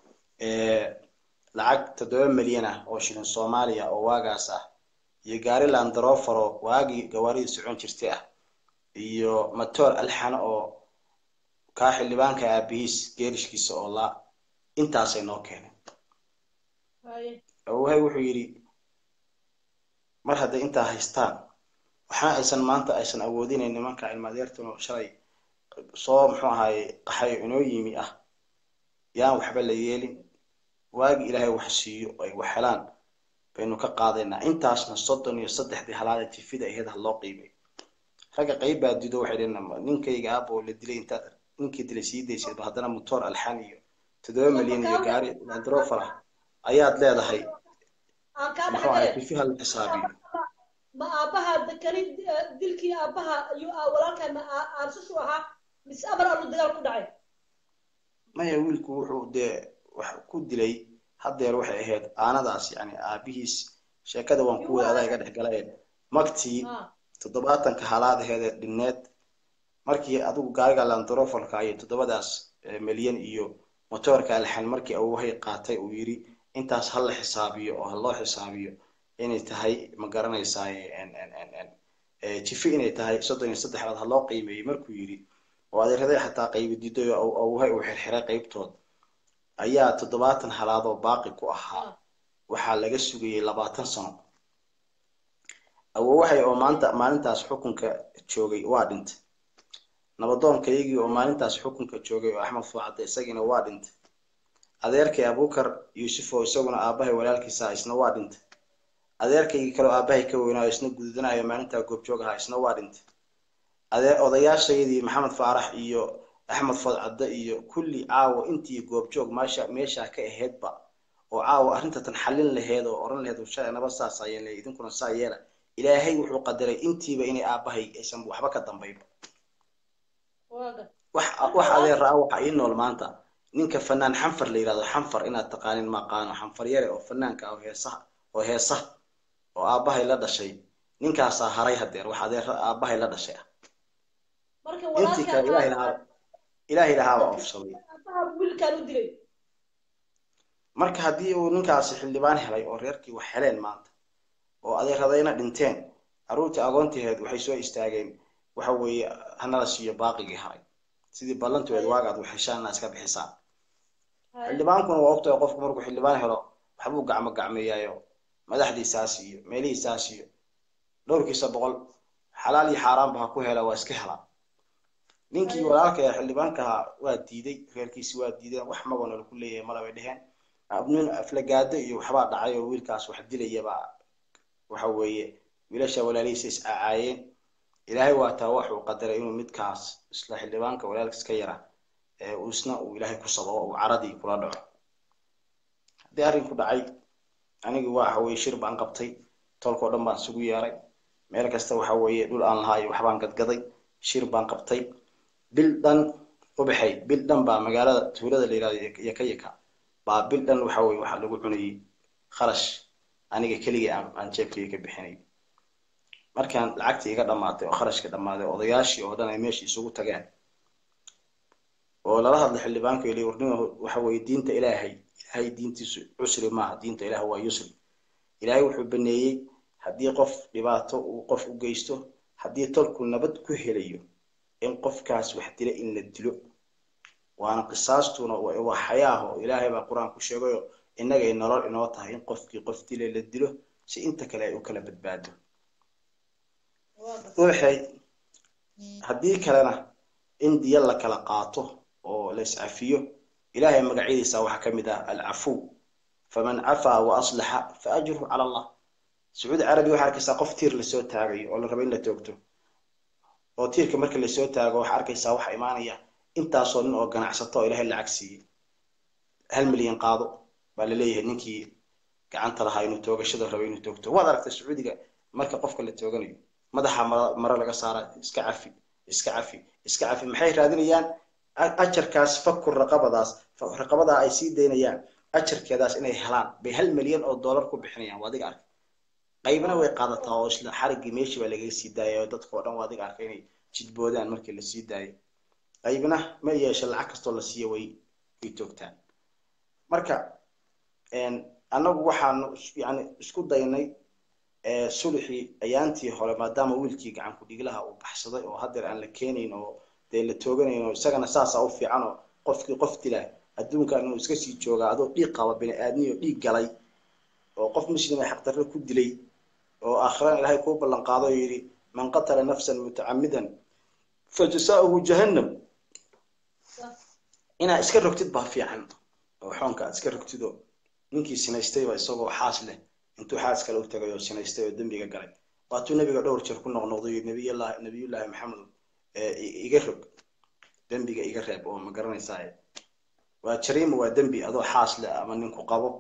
lacag toddoba milyan ah oo shilin soomaaliya oo waagaas ah iyo gaari landarofaro waagii gawaaridii socon jirtay ah iyo matoor alxana oo kaa xildhibaanka aabihiis geerishkiisa oo laa intaasay noo keeneen awohay wuxuu yidhi mar hadday intaa haystaan waxna aysan maanta aysan awoodinayn nimanka ilmaadeertano shalay soo muxuu ahaye qaxayo inoo yimi ah yaan waxba la yeelin waagi ilaahay wax siiyo ay wax helaan baynu ka qaadaynaa intaasna soddon iyo saddexdii halaada jifida aheyd ha loo qiimay ragga qayb baa dido waxay dheen ninkayga aaboo la dilay intaad ninkii dilay sii daysadba haddana motor alxan iyo toddoba milyan iyo gaari landrofer ah ayaad leedahay aan kaa muxuu ahay dhexgale jifi hala xisaabiyo ma aabbaha dekani dilkii aabbaha iyo aa- walaalkaa ma aa- aarsashu ahaa mise amar allu dagaal ku dhacay maya wiilku wuxuu dee wax ku dilay haddeer waxay ahayd aanadaas yani aabihiis sheekada waan ku wada adaa iga dhex galayeen magtii ha toddobaatanka halaadaheedee dhinneed markii adigu gaariga landrofolka iyo toddobadaas eh, milyan iyo motoorka alxan markii awohay qaatay uu yidhi intaas ha la xisaabiyo oo ha loo xisaabiyo inay tahay ma garanaysaa jifi inay tahay soddon iyo saddexaad ha loo qiimeeyey markuu yidhi oo adeeraday xataa qaybi diiday oo awohay uu xirxiray qaybtood ayaa toddobaatan halaadoo baaqi ku ahaa waxaa laga sugayey labaatan sano awowahay oo maanta maalintaas xukunka joogay waa dhintay nabadoonkaygii oo maalintaas xukunka joogay oo axmed fuucadde isagiina waa dhintay adeerkay abukar yuusuf oo isaguna aabahay walaalkiisa ah isna waa dhintay adeerkaygii kaleo aabahay ka weynaayo isna gududanayo maalintaa goobjoog ahaa isna waa dhintay adee odayaashaydii maxamed faarax iyo axmed fadcadde iyo kulli caawa intii goobjoog meesha meeshaa ka aheydba oo caawa arrintatan xallin laheed oo oran laheed shalay naba saas ayeen le idinkuna saa yeela ilaahay wuxuu qadaray intiiba inay aabahay aysan waxba ka dambaynba waaga wax wax adeer ah waxa ii nool maanta ninka fanaan xanfar la yidhahdo xanfar inaad taqaanin maqaano xanfar yare oo fanaanka ah oo heesaha oo heesa oo aabahay la dhashay ninkaasaa haray hadeer wax adeer aabahay la dhashay ah marka intii kale ilaahay lahaa ilaahay lahaaba ofsaday aabbaha wiilkaan u dilay marka haddii uu ninkaasi xildhibaan helay oo reerkii wax heleen maanta oo adeeradayna dhinteen carruurtii agoontiheed waxay soo istaageen waxa weeye hanala siiyo baaqigii haray sidii ballanteed waagaad wax heshaan inaad iska bixisaan xildhibaankuna waa ogtahay qofku markuu xildhibaan helo waxbuu gacmo gacmeeyaayo madaxdiisaas iyo meelihiisaas iyo dhowrkiisa boqol xalaal iyo xaaraanba ha ku hela waa iska helaa ninkii walaalka ee xildhibaanka ahaa waa diiday reerkiisi waa diideen wax magona lagu leeyahay malabay dheheen nin aflagaado iyo waxbaa dhacay oo wiilkaas wax dilayabaa waxa weeye wiilasha walaalihiisa is aacaayeen ilaahay waa taa waxuu qadaray inuu midkaas isla xildhibaanka walaalkiis ka yara ee uu isna uu ilaahay ku sababo uu caradii kula dhaco haddii arrinku dhacay anigii waa waxa weye shir baan qabtay tolkao dhan baan isugu yeeray meel kasta waxa weeye dhul aan lahaa iyo waxbaan gadgaday shir baan qabtay bil dhan ubaxay bil dhan baa magaalada tuulada la yihahdo yaka yaka baa bil dhan waxa weye waxaa lagu cunayay kharash aniga keligii aan aan jeebkayga ka bixinay markaan lacagtii iga dhammaatay oo kharashka dhammaaday odayaashii oo dhan ay meesha isugu tageen oo lala hadlay xildhibaanka ili warnima waxa weeye diinta ilaahay ilaahay diintiisu cusri maaha diinta ilaah waa yusri ilaahay wuxuu baneeyey haddii qof dhibaato uu qof u geysto haddii tolku nabad ku helayo in qofkaas wax dila in la dilo waana qisaastuna waa xayaaho ilaahay baa qur-aan ku sheegayo innagay nolol inoo tahay in qofkii qof dila la dilo si inta kale ay u kala badbaado waxay haddii kalena in diya la kala qaato oo la iscafiyo ilaahay magacyadiisa waxaa ka mid ah alcafuw faman cafaa wa aslaxa fa ajruhu cala allah sacuudi carabi waxaa arkaysaa qof tiir lasoo taagayo oo la rabo in la toogto oo tiirka marka lasoo taago waxaa arkaysaa waxaa imaanaya intaasoo nin oo ganacsato oo ilaahay lacag siiyey hal milyan qaado baa laleeyahay ninkii gacanta lahaa inuu toogashada rabo inuu toogto waad aragtay sacuudiga marka qofka la tooganayo madaxa mare laga saara iska cafi iska cafi iska cafi maxay raadinayaan ajarkaas fakur raqabadaas raqabadaa ay sii daynayaan ajarkeedaas inay helaan bay hal milyan oo dollar ku bixinayaan waa adiga arka qaybna way qaadataa oo isla xariggii meeshii baa lagaga sii daayay oo dadka oo dhan waa adiga arka inay jidboodaan markii la sii daayo qaybna ma yeesha lacag kastoo la siiya way way toogtaan marka annagu waxaanu yani isku daynay sulxii ayaantii hore maadaama wiilkii gacan ku-dhiglaha uu baxsaday oo haddeer aan la keenayn oo dee la tooganayn oo isagana saasaa u fiican oo qofkii qof dila adduunkan inuu iska sii joogaa adoo dhiig qaba bini aadmiyo dhiig galay oo qof muslima xaqdarro ku dilay oo aakhirana ilaahay kuu ballan qaado oo yidhi man qatala nafsan mutacamidan fa jasaauhu jahannam inaa iska rogtid baa fiican oo xoonka aad iska rogtido ninkii sinaystayba isagoo xaas leh intuu xaas kale u tagay oo sinaystay oo dembiga galay waatuu nebiga dhowr jeer ku noqnoqday nabiyllahi nabiyullaahi maxamed iga rog dembiga iga reeb oo ma garanaysaa waa jariima waa dembi adoo xaas leh ama ninku qabo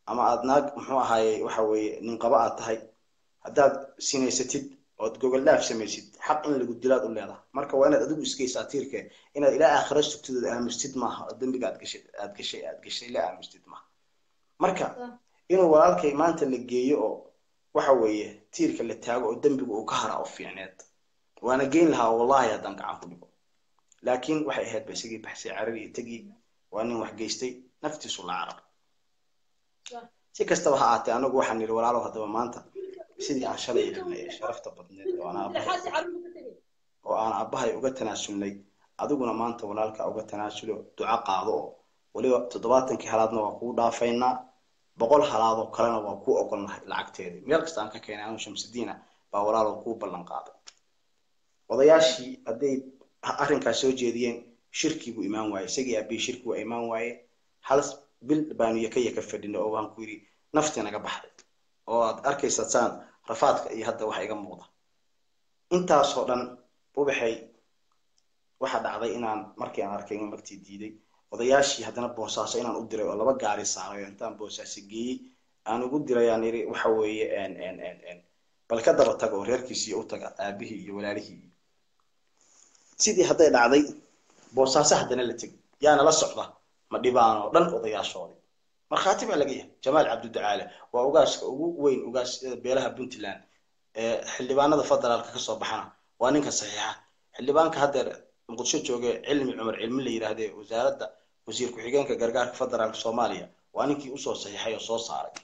ama aad naag muxuu ahaaye waxa weeye nin qaba aad tahay haddaad sinaysatid ood gogol dhaaf samaysid xaq in lagu dilaad u leedahay marka waa inaad adigu iskaysaa tiirke inaad ilaa aakhira sugtid ood aamustid maaha oo dembiga aad gashay aad gashay aad gashay la aamustid maaha marka inuu walaalkay maanta la geeyo oo waxa weeye tiirka la taago oo dembiga uu ka hara oo fiicneed waana geyn lahaa wallahi haddaan gacan ku dhigo laakiin waxay ahayd ba isagii baxsay carar iyo tegi waa nin wax geystay naftiisu la carar si kastaba ha aatee anagu waxaan nidhi walaalow haddaba maanta sidii aan shalay helnay sharafta badneed oo aan aabbahay oo aan aabbahay uga tanaasulnay adiguna maanta walaalka uga tanaasulo duco qaado oo weliba toddobaatankii halaadna waa kuu dhaafaynaa boqol halaadoo kalena waa kuu ogolnahay lacagteedii meel kasta aan ka keenay anu shamsidiina baa walaalow kuu ballan qaaday odayaashii hadday arrinkaas soo jeediyeen shirkii buu imaan waaye isagii aabbihi shirki waa imaan waaye hal bil baanu yaka yaka fadhina oo waan ku yidhi naftii naga baxday oo aad arkaysa saan rafaadka iyo hadda waxa iga muuqda intaasoo dhan ubaxay waxa dhacday inaan markii aan arkay in magtii diiday odayaashii haddana boosaaso inaan u diray oo laba gaari saaray intaan boosaaso geeyey aan ugu diray aan yidhi waxa weeye bal ka daba taga oo reerkiisii u taga aabihii iyo walaalihii sidii hadday dhacday boosaaso haddana la tegay yaana la socda ma dhibaan oo dhan odayaashoodii markhaati baa laga yahay jamaal cabdidacaale waa ugaaska ugu weyn ugaasyada beelaha puntland ee xildhibaanada federaalka kasoo baxana waa ninka saxiixa xildhibaanka haddeer muqdisho jooge cilmi cumar cilmi la yidhaahdee wasaaradda wasiir ku-xigeenka gargaarka federaalka soomaaliya waa ninkii usoo saxiixay oo soo saaray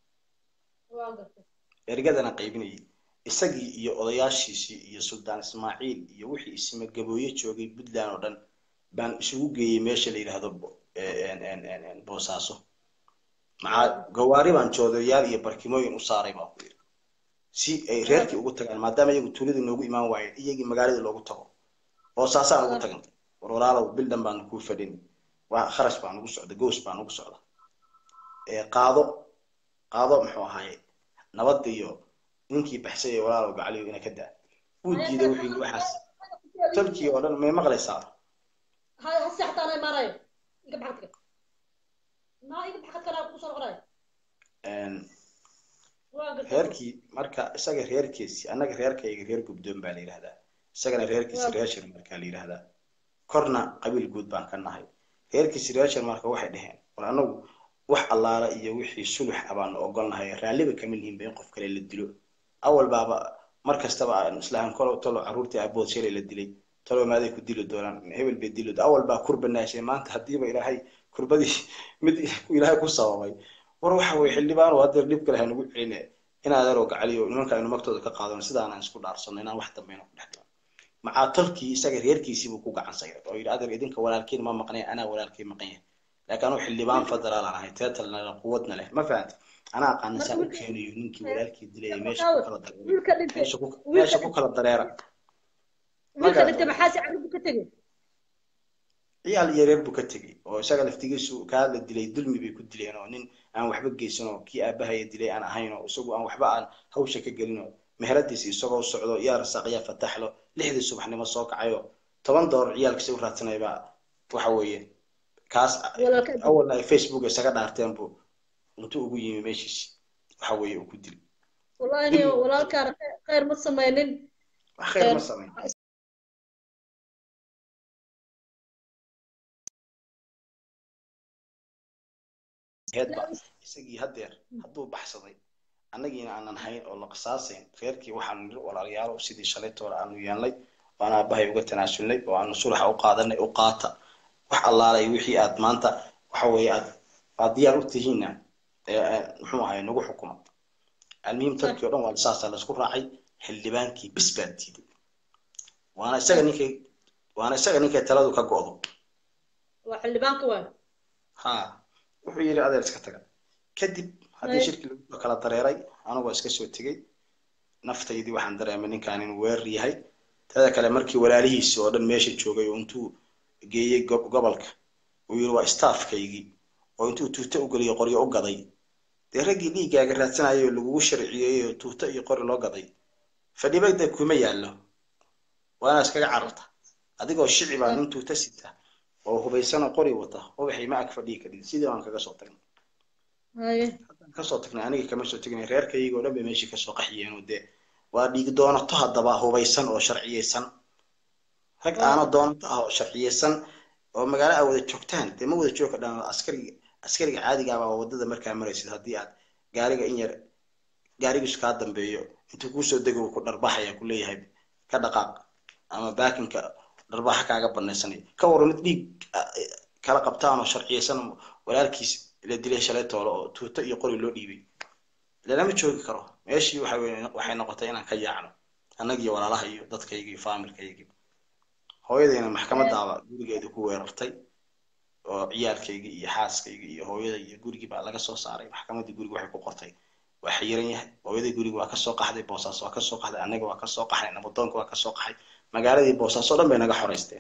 ergadana qaybinayay isagii iyo odayaashiisii iyo suldaan ismaaciil iyo wixii isma gabooye joogay puntland oo dhan baan isugu geeyey meesha la yidhaahdo boosaaso maxaa gawaari baan joodayaal iyo barkimooyin u saaray baa ku yidhi si ay reerkii ugu tagaan maadaama iyagu tuuladii noogu imaan waayeen iyagii magaaladii loogu tago boosaasaan ugu tagan war walaalow bil dhan baanu kuu fadhin waa kharash baan ugu socda goos baan ugu socda qaado qaado muxuu ahaaye nabad iyo ninkii baxsay ee walaalow gacaliyo ina ka daa wuu diiday wuxuu yidhi waxaas tolkii oo dhan may maqlaysaa reerkii marka isaga reerkiisi annaga reerkayga reer gubdoon baa la yidhahdaa isagana reerkiisi reer sharmarkaa la yidhahdaa korna qabiil guud baan ka nahay reerkiisi reer sharmarka waxay dhaheen war anagu wax allaala iyo wixii sulux ah baanu ogolnahay raalliba kama lihinba in qof kale la dilo awal baaba mar kastaba aan islaam kolo talo carruurtii aabood shalay la dilay talo maaday ku dili doonaan hebel bay dili awal baa kurba naashay maanta haddiiba ilaahay kurbadii mid ilaahay ku sababay war waxa weye xildhibaan hadeer dhib kale hanugu celine in adeeroo gacaliyo nimanka aynu magtooda ka qaadano sidaanaan isku dhaarsano inaan wax dambayna ku dhex dhiman macaa tolkii isaga reerkiisiibuu ku gacan sayray oo yidhi adeer idinka walaalkiin ma maqnay anaa walaalkii maqan yahay laakiin anuu xildhibaan federaal aan ahay teetalna quwadna leh ma fahamti anaa aqaana saa u keenayo ninkii walaalkii dilay meesha ku kala dareera meesha ku kala dareera ciyaal iyo reer buu ka tegey oo isaga laftigiisu kaa la dilay dulmi bay ku dileen oo nin aan waxba geysan oo kii aabahaya dilay aan ahayn oo isagu aan waxba aan hawsha ka gelin oo meheradiisi isagoo socdo yaa rasaaq yaa fataxlo lixdii subaxnimo soo kacayo toban doolar ciyaalkiisa u raadsanay baa waxa weeye kaas awalna ay facebook isaga dhaarteen buu intuu ugu yimi meeshiisi waxa weeye uu ku dili wallahi walaalkaan khayr ma samaynin wax khayr ma samayn heedba isagii haddeer hadduu baxsaday annagiina aanan hayn oo la qisaasayn reerkii waxaanu niri walaalayaalo sidii shalaytoora aanu yeelnay oo aan aabahay uga tanaasulnay oo aanu sulaxa u qaadanay u qaata wax allaalay wixii aad maanta waxa weeye aad aad diyaar u tihiinna muxuu ahay nagu xukuma almuhim tolkii o dhan waa saasaa laisku raacay xildhibaankii bis baa diiday waana isaga ninkay waana isaga ninkay taladu ka go'do waa xildhibaanka waay ha wuxuu yidhi adeer iska taga kadib haddii shirkii lagu kala dareeray anigoo iska soo tegey naftaydii waxaan dareemay ninkaan inuu weerar yahay teeda kale markii walaalihiisi oo dhan meesha joogay oo intuu geeyey gobolka uu yidhi waa staafkaygii oo intuu tuuto u geliyo qoryo u gaday dee raggii dhiiggaaga raadsanayay oo lagugu sharciyeeyey oo tuuto iyo qori loo gaday fadhibada kuma yaallo waana iskaga cararta adigoo shici baa nin tuuto sita oo hubaysana qori wata ubaxay ma ag fadhiyi karin sidii baan kaga soo tagnay haye haddaan kasoo tagnay aniga kama soo tegnay reerkayga oo dhan bay meeshii kasoo qaxiyeen oo dee waa dhiig doonato haddaba hubaysan oo sharciyeysan rag aana doonato ah oo sharciyeysan oo magaalo aa wada joogtaan dee ma wada jooga dhan askariga askariga caadiga ah baa wadada markaa maraysid haddii aad gaariga in yar gaarigiisu kaa dambeeyo intuu kuusoo dego ku dharbaxaya ku leeyahay ka dhaqaaq ama baakinka dharbaxa kaaga banaysanay ka waran mid dhiig ah, kala qabtaan oo sharciyeysan oo walaalkiis la dilay shalay toole oo tuuto iyo qori loo dhiibay lama joogi karo meeshii waxa weye waxay noqotay inaan ka yaacno annagiyo walaalaha iyo dadkayga iyo faamilkayga hooyadayna maxkamadaaba gurigeeda ku weerartay oo ciyaalkayga iyo xaaskayga iyo hooyada iyo gurigii baa laga soo saaray maxkamadii guriga waxay ku qortay waa xiran yahay hooyadii guriga waa kasoo qaxday boosaas waa kasoo qaxday annaga waa kasoo qaxnay nabadoonka waa kasoo qaxay magaaladii boosaas oo dhan bay naga xoreysteen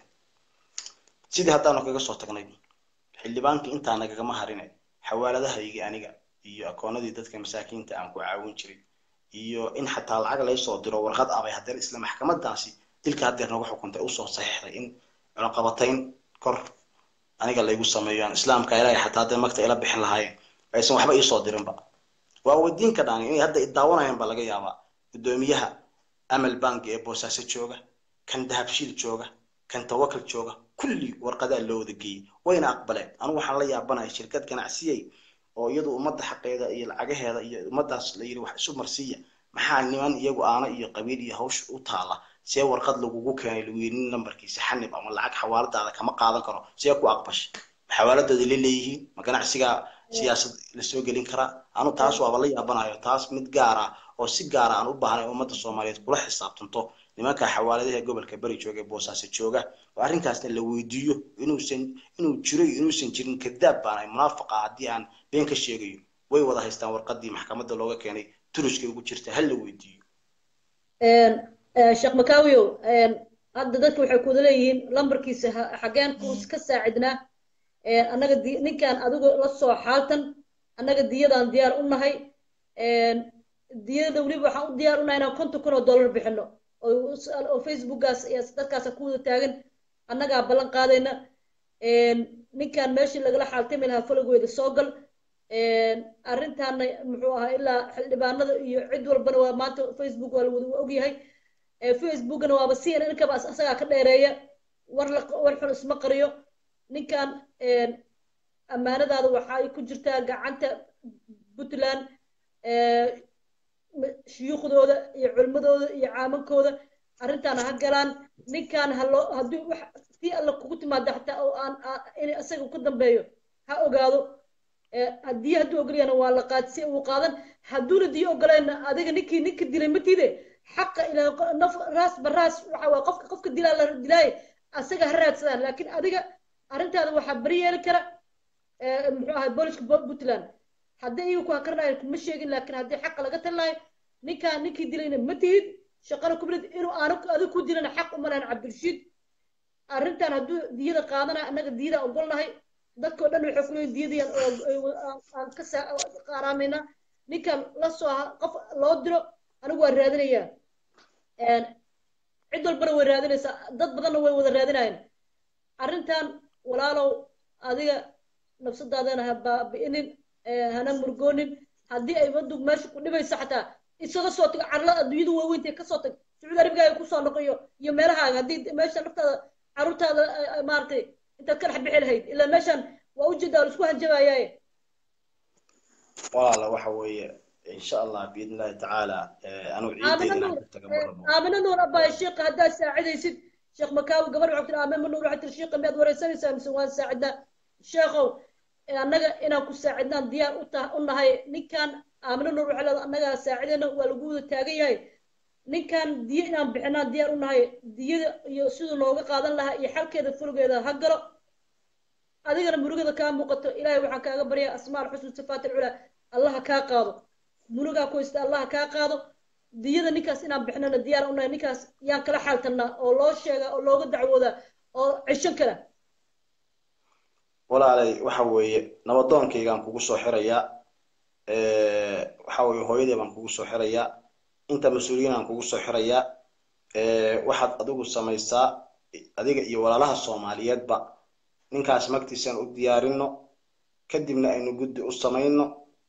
sidii haddaanu kaga soo tagnay xildhibaankii intaa nagagama harine xawaaladahaygi aniga iyo akoonadii dadka masaakiinta aan ku caawin jiray iyo in xataa lacag laysoo diro warqad abay haddana isla maxkamadaasi dilka haddeer nagu xukuntay usoo saxiixday in cunaqabatayn kor aniga laygu sameeyo aan islaamka ilaahay xataa hadday magta ila bixin lahaayeen aysan waxba iisoo dirinba waa weydiin ka dhaan inay hadda idaawanayaan baa laga yaabaa guddoomiyaha amal bank ee boosaaso jooga kan dahabshiil jooga kan tawakal jooga kulli warqadaa loo wada geeyey wayna aqbaleen anigu waxaan la yaabanahay shirkad ganacsiyey oo iyadu ummadda xaqeeda iyo lacagaheeda iyo ummaddaas la yidhi wax isu marsiiya maxaa niman iyagu aana iyo qabiil iyo hawsha u taala see warqad lagugu keenay lagu yidhi nin lambarkiisa xanib ama lacag xawaaladaada kama qaadan karo see ku aqbashay ma xawaaladooda la leeyihiin ma ganacsigaa siyaasad lasoo gelin karaa anu taas waaba la yaabanayo taas mid gaar ah oo si gaara aan u baahnay ummadda soomaaliyeed kula xisaabtanto nimanka xawaaladaha gobolka beri jooga ee boosaaso jooga oo arrinkaasna la weydiiyo inuusan inuu jiro iyo inuusan jirin kadaab baanahay munaafaqa haddii aan been ka sheegayo way wada haystaan warqadii maxkamadda looga keenay turuskay ugu jirta hal la weydiiyo sheekh makaawiyow hadda dadka waxay kuwada leeyihiin lambarkiisa ha- xageen ku ka saacidnaa annaga di ninkan adigo la soo xaaltan annaga diyadaan diyaar u nahay diyada weliba waxaan u diyaar u nahay inaan konton kun oo dollar bixino oo oo facebookgaas iyo dadkaasa ku wada taagan annagaa ballan qaadayna ninkan meeshii lagala xaaltami lahaa falogweeda soo gal arrintaana muxuu ahaa ilaa xildhibaanada iyo cid walbana waa maanta facebook waa lawada ogyahay facebookna waaba si ninkaba asagaa ka dheereeya war la war xun isma qariyo ninkan ammaanadaada waxa ay ku jirtaa gacanta puntland shuyuukhdooda iyo culmadooda iyo caamankooda arrintaana ha galaan ninkan haloo haddii wax tii alla kugu timaada xataa oo aan in isaga ku dambeeyo ha ogaado haddii hadduu ogolyana waa la qaad si uu qaadan hadduuna diyo ogoleenna adiga ninkii ninka dilay matiide xaqa ilaa naf raas baraas waxa waa qofka qofka dilaa la dilaaye asaga ha raadsadaan laakiin adiga arrintaada waxaa bari yeeli kara muxuu ahay booliska puntland haddii iyagu ku hakarnayo kuma sheegin laakiin haddii xaqa laga talinayo ninkaan ninkii dilayna ma tihid shaqana kumilid inuu aanu adiga ku dilana xaq uma lahan cabdirashiid arrintan hadduu diyada qaadanayo annaga diyada ogolnahay dadkao dhan waxay kuleeyihin diyadii aan ka qaaraamayna ninkan la soo qof loo diro anigu waan raadinayaa cid walbana way raadinaysaa dad badanna way wada raadinayaan arrintan walaalow adiga nafsadaadana ha baabi'inin hana murgoonin haddii ay waddu meesha ku dhibayso xataa isaga soo tago carlada adduunyada waaweynta kasoo tag sacuudi arabigaaga kusoo noqoyo iyo meelahaaga haddii meesha naftaada carruurtaada maaragtay intaad ka dhex bixi lahayd ilaa meeshan waa ujeedaa la isku hanjabayaaye walaala waxa weeye insha allah biidn illahi tacaala anuu ciideyda inaan ku taga marabo aamina nuur abbaay sheekha haddaad saacidaysid sheekh makaawi gabar waxay tiri aamina nuur waxay tiri sheekha miyaad wareysanaysaa mise waan saacidnaa sheekhow annaga inaan ku saacidnaan diyaar u taha u nahay ninkan aamina nuur waxay leedahay annagaa saacidayna waa lagu wada taagan yahay ninkan diyo inaan bixinaan diyaar u nahay diyada iyo siduu nooga qaadan lahaa iyo xalkeeda fulgeeda ha galo adigana murugada kaa muuqato ilaahay waxaan kaaga baryaa asmaal xusn sifaat alculaa allaha kaa qaado murugaa ku haysta allaha kaa qaado diyada ninkaas inaan bixinana diyaar unahay ninkaas yaan kala xaaltanaa oo loo sheega oo looga dacwoodaa oo cishan kara walaalay waxa weeye nabadoonkaygaan kugu soo xirayaa waxa weeye hooyadii baan kugu soo xirayaa inta mas-uuliyiin aan kugu soo xirayaa waxaad adigu samaysaa adiga iyo walaalaha soomaaliyeedba ninkaas magtiisaan u diyaarino kadibna aynu guddi u samayno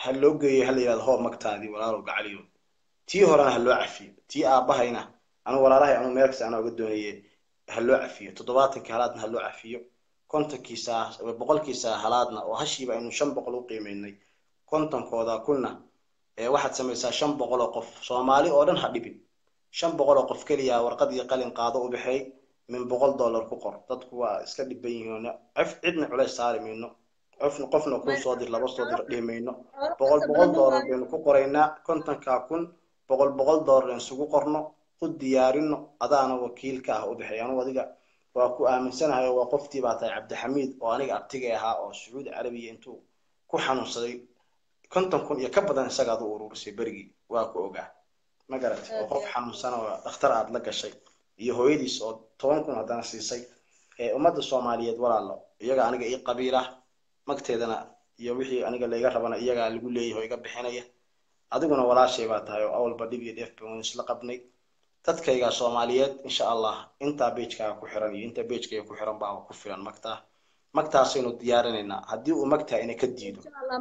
ha loo geeyo hala yidhahdo hoo magtaadii walaalow gacaliyo tii horena ha loo cafiyo tii aabahayna anu walaalahay anu meel kasta anaa uga doonaye ha loo cafiyo toddobaatankii halaadna ha loo cafiyo kontonkiisa boqolkiisa halaadna oo hashiiba aynu shan boqol u qiimeynay kontonkooda kunna ee waxaad samaysaa shan boqol oo qof soomaali oo dhan ha dhibin shan boqol oo qof keliya warqad iyo qalin qaado u bixay min boqol dollar ku qor dadku waa iska dhiban yihiin cif cidna culays saari mayno qofna qofna kuu soo dir laba soo dir dhihi mayno boqol boqol dollar baynu ku qoraynaa kontonkaa kun boqol boqol dollar aan isugu qorno u diyaarino adaana wakiil ka ah u bixay anugu adiga waa ku aaminsanahay oo waa qoftii baa tahay cabdixamiid oo aniga abtigay ahaa oo sacuudi carabiya intuu ku xanuunsaday konton kun iyo ka badan isagaad u ururisay berigii waa ku ogaa ma garatay oo qof xanuunsan oo dhakhtar aad la gashay iyo hooyadiis oo toban kun haddana siisay ee ummadda soomaaliyeed walaalo iyaga aniga ii qabiila magteedana iyo wixii aniga layga rabana iyagaa lagu leeyahay oo iga bixinaya adiguna walaashay baa tahay oo awalba dhib iyo dheef baan isla qabnay dadkayga soomaaliyeed insha allah intaa beejkaaga ku xiran iyo intaa beejkayga ku xiran baa ku filan magtaa magtaasaynu diyaarinaynaa haddii uu magtaa ina ka diido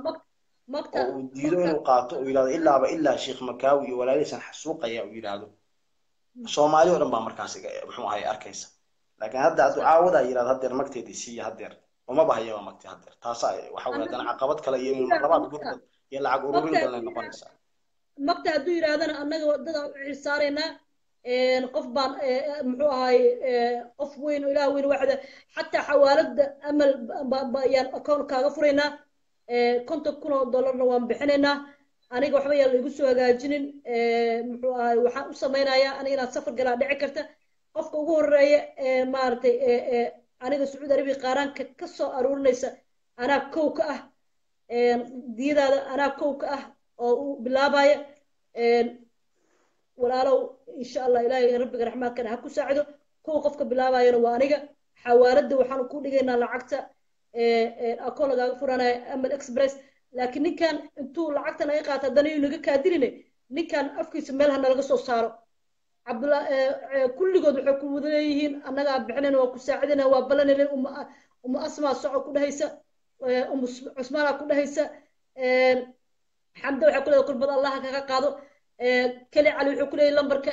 oo uu diido inuu qaato uu yidhahdo ilaaba ilaa sheekh makaawi iyo walaalihiisan xasuuqaya uu yidhaahdo soomaali oo dhan baa markaas muxuu ahay arkaysa laakiin hadda hadduu caawadaa yidhahdo haddeer magteedii siiya haddeer uma bahayaba magti haddeer taasa waxa weye haddana caqabad kale iyo labaad gurdood iyo lacag ururin badanay noqonaysaa magta hadduu yidhaahdana annaga wadada u xisaaraynaa qof baan muxuu ahay qof weyn oo ilaah weyn waxda xataa xawaalada amal ayaan account kaaga furaynaa konton kun oo dollarna waan bixinaynaa aniga waxba yaan laigu soo hagaajinin muxuu ahay waxaan u samaynayaa aniga inaan safar galaa dhici karta qofka ugu horeeya maaragtay aniga sacuudi arabiya qaaraanka ka soo aruurinaysa anaa kow ka ah diyadaada anaa kow ka ah oo u bilaabaya walaalow insha allah ilaahay rabbiga raxmaadkana ha ku saacido kow qofka bilaabayana waa aniga xawaaladda waxaanu ku dhigaynaa lacagta akoon lagaaga furanaya amal express laakiin ninkan intuu lacagta naga qaata haddana yuu naga kaadiline ninkan afkiisa meel ha nalaga soo saaro cabdullah kulligood waxay ku wada leeyihiin annagaa bixinayna waa ku saacidayna waa ballanayna umu asmaa soco ku dhehaysa umu cusmaanaa ku dhehaysa xamda waxay ku leedahay qurbad allaha kaga qaado keli cali wuxuu ku leeyahay lambarka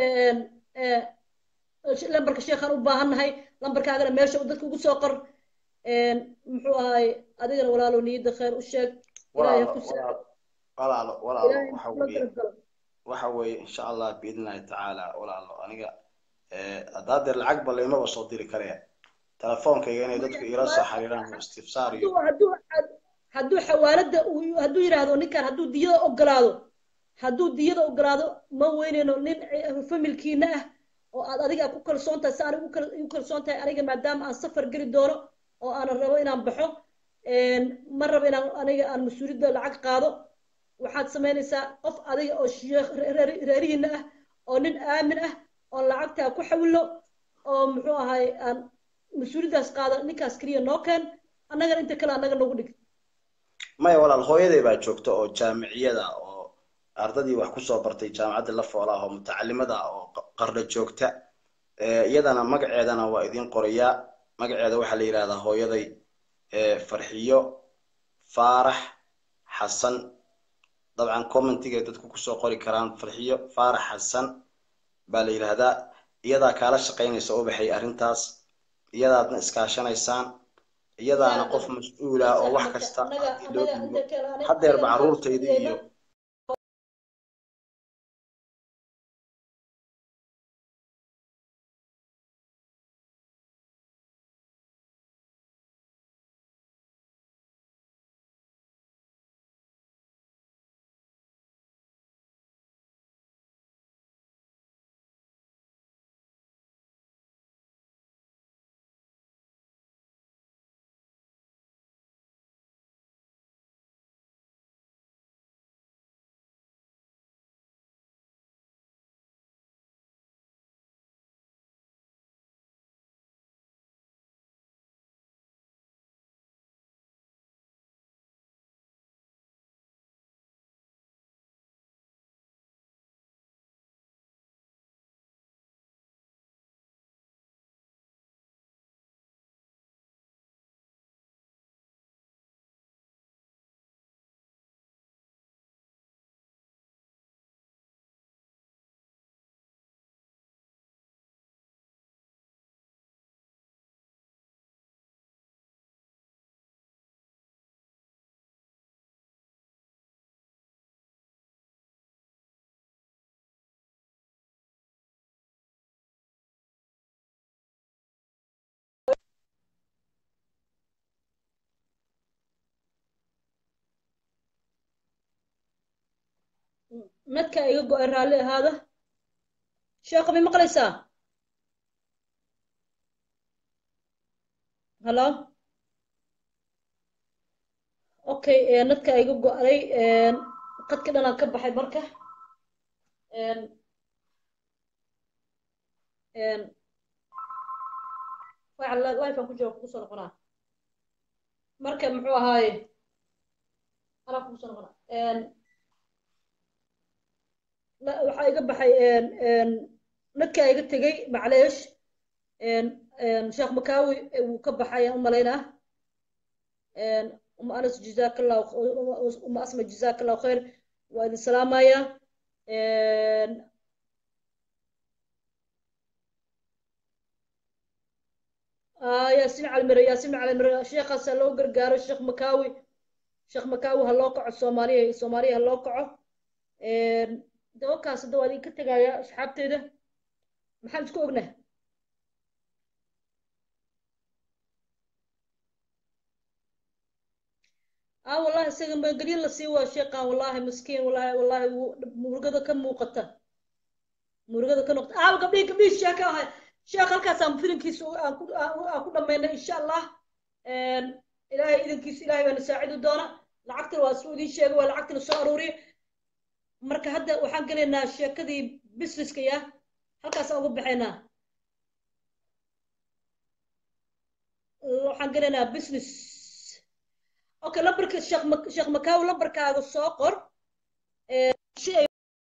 lambarka sheekhaan u baahannahay lambarkaagana meesha uu dadka ugu soo qor muxuu ahay adigana walaalo niyadda khayr u sheeg ilaahay ku walaalo walaalo waxa weeye waxa weeye insha allah biidn illahi tacaala walaalo aniga haddaa deer lacag ba laymaba soo diri karaya telefoonkayga inay dadku iila soo xiriiraan istifsaar iyo hadduu xawaaladda hadduu yidhaahdo ninkan hadduu diyada ogolaado hadduu diyada ogolaado ma weynayno nin familkiina ah oo aad adiga ku kalsoon tahay si aan u kalsoon tahay aniga maadaama aan safar geli doono oo aanan rabo inaan baxo ma rabo inaan aniga aan mas-uuliyadda lacag qaado waxaad samaynaysaa qof adiga oo sheekh reerihiina ah oo nin aamin ah oo lacagtaa ku xawilo oo muxuu ahay aan mas-uuliyaddaas qaado ninkaas keliya noo keen annagana inta kale annaga nagu dhig maya walaal hooyaday baa joogta oo jaamiciyada oo ardadii wax kusoo bartay jaamacadda la foola oo mutacalimada oo qarda joogta iyadana magaceedana waa idiin qorayaa magaceeda waxaa la yidhahdaa hooyaday farxiyo faarax xasan dabcan commentigay dadku kusoo qori karaan farxiyo faarax xasan baa la yidhaahdaa iyadaa kaala shaqaynaysa ubaxay arrintaas iyadaadna iskaashanaysaan iyadaana qof mas-uula oo wax kasta loo dhiibo haddeerba carruurtayda iyo nadka iga go-ay raalli ahaada sheekha may maqlaysaa hallo okay nadka iga go-day qadka dhanaan ka baxay marka wifan ku jira kugu soo noqonaa marka muxuu ahaaye anaa kugu soo noqonaa waxaa iga baxay nadkaa iga tegey macleesh sheekh makawi wuu ka baxay aan u malaynaa uma anas jazaak allahu uma asma jazaak allahu khayr waa idin salaamaya yaasin calimire yaasin calimire sheekhaas ha loo gargaaro sheekh makawi sheekh makawi ha loo kaco soomaaliya soomaaliya ha loo kaco dabakaas hadda waa idinka tegaya asxaabteeda maxaan isku ognaa ah wallahi isaga magelyo la sii waa sheeqan wallahi miskiin wallahi wallahi murugada ka muuqata murugada ka noqota ah gabdhihi gabdhihi sheeka ahay sheekh halkaasaan filinkiisa aan ku aan ku dhamaynay insha allah ilaahay idankiisa ilaahay baana saacidi doona lacagtana waa isuu idiin sheegay waa lacagtana soo aruuriya marka hadda waxaan gelaynaa sheekadii businesska ya halkaasaan uga baxaynaa waxaan gelaynaa business okay lambarka sheekh sheekh makaawi lambarkaaga soo qor si ay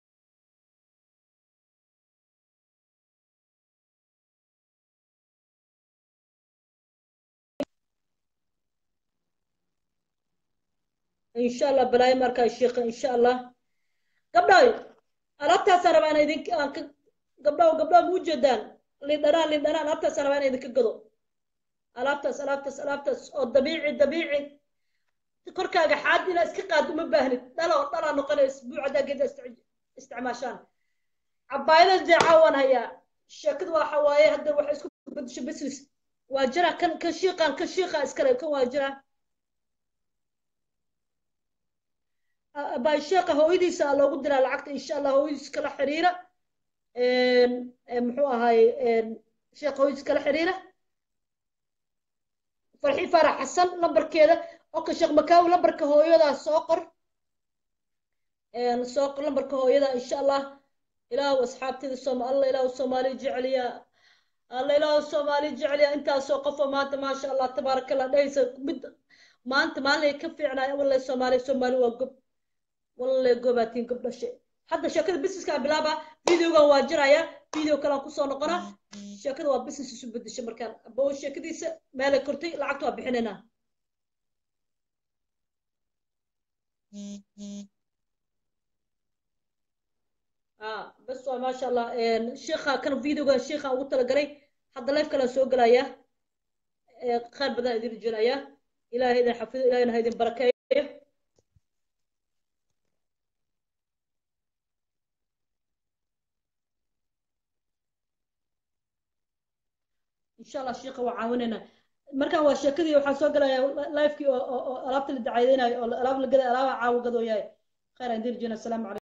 insha allah balaayo markaa sheekha insha allah gabdhaay alaabtaasaan rabaa inaa idin aan ka gabdhaw gabdhaw ma ujeedaan lindhanaan lindhanaan alaabtaasaan rabaa inaa idinka gado alaabtaas alaabtaas alaabtaas oo dabiici dabiici korkaaga xaad inaa iska qaad uma baahnid dhalo dhalaa noqonaya isbuuc haddaa geeda isticmaashaan cabaayada deecaa waan hayaa sheekadu waxa waaye hadda waxay isku bedesho business waa jira kan kan shiiqan kan shiiqa iskale kan waa jira baa sheekha hooyadiisa loogu diraa lacagta insha allah hooyadiis kala xiriira muxuu ahaaye sheekha hooyadiis kala xiriira farxi farax xasan lambarkeeda oka sheekh makaawi lambarka hooyadaa soo qor soo qor lambarka hooyada insha allah ilaahu asxaabteeda sooma alla ilaahu soomaali jeceliya alla ilaahu soomaali jeceliya intaasoo qofoo maanta maasha allah tabaaraka allah dhehaysa mid maanta maalin ka fiicnaa wallahi soomaali soomaali waa gob wallahi gobaatiin gob dhashe hadda sheekada businesska bilaaba videogan waa jiraya video kalaan kusoo noqona sheekada waa business isu bedesha markaan abo sheekadiisa meelay kortay lacagta waa bixinaynaa bas waa maasha allah sheekha kan videogan sheekha ugu talagalay hadda life kalaan soo gelaya khayr badan idin rajeenaya ilaahay idin xafido ilaahayna ha idin barakeeyo insha allah sheekha waa caawinayna markaan waa sheekadii waxaan soo gelaya lifekii oo alaabta la dacaydeynayo oo alaab la gaday alaaba caawa gadooyahay khayr aan idin rajeenaya asalaamu calaykum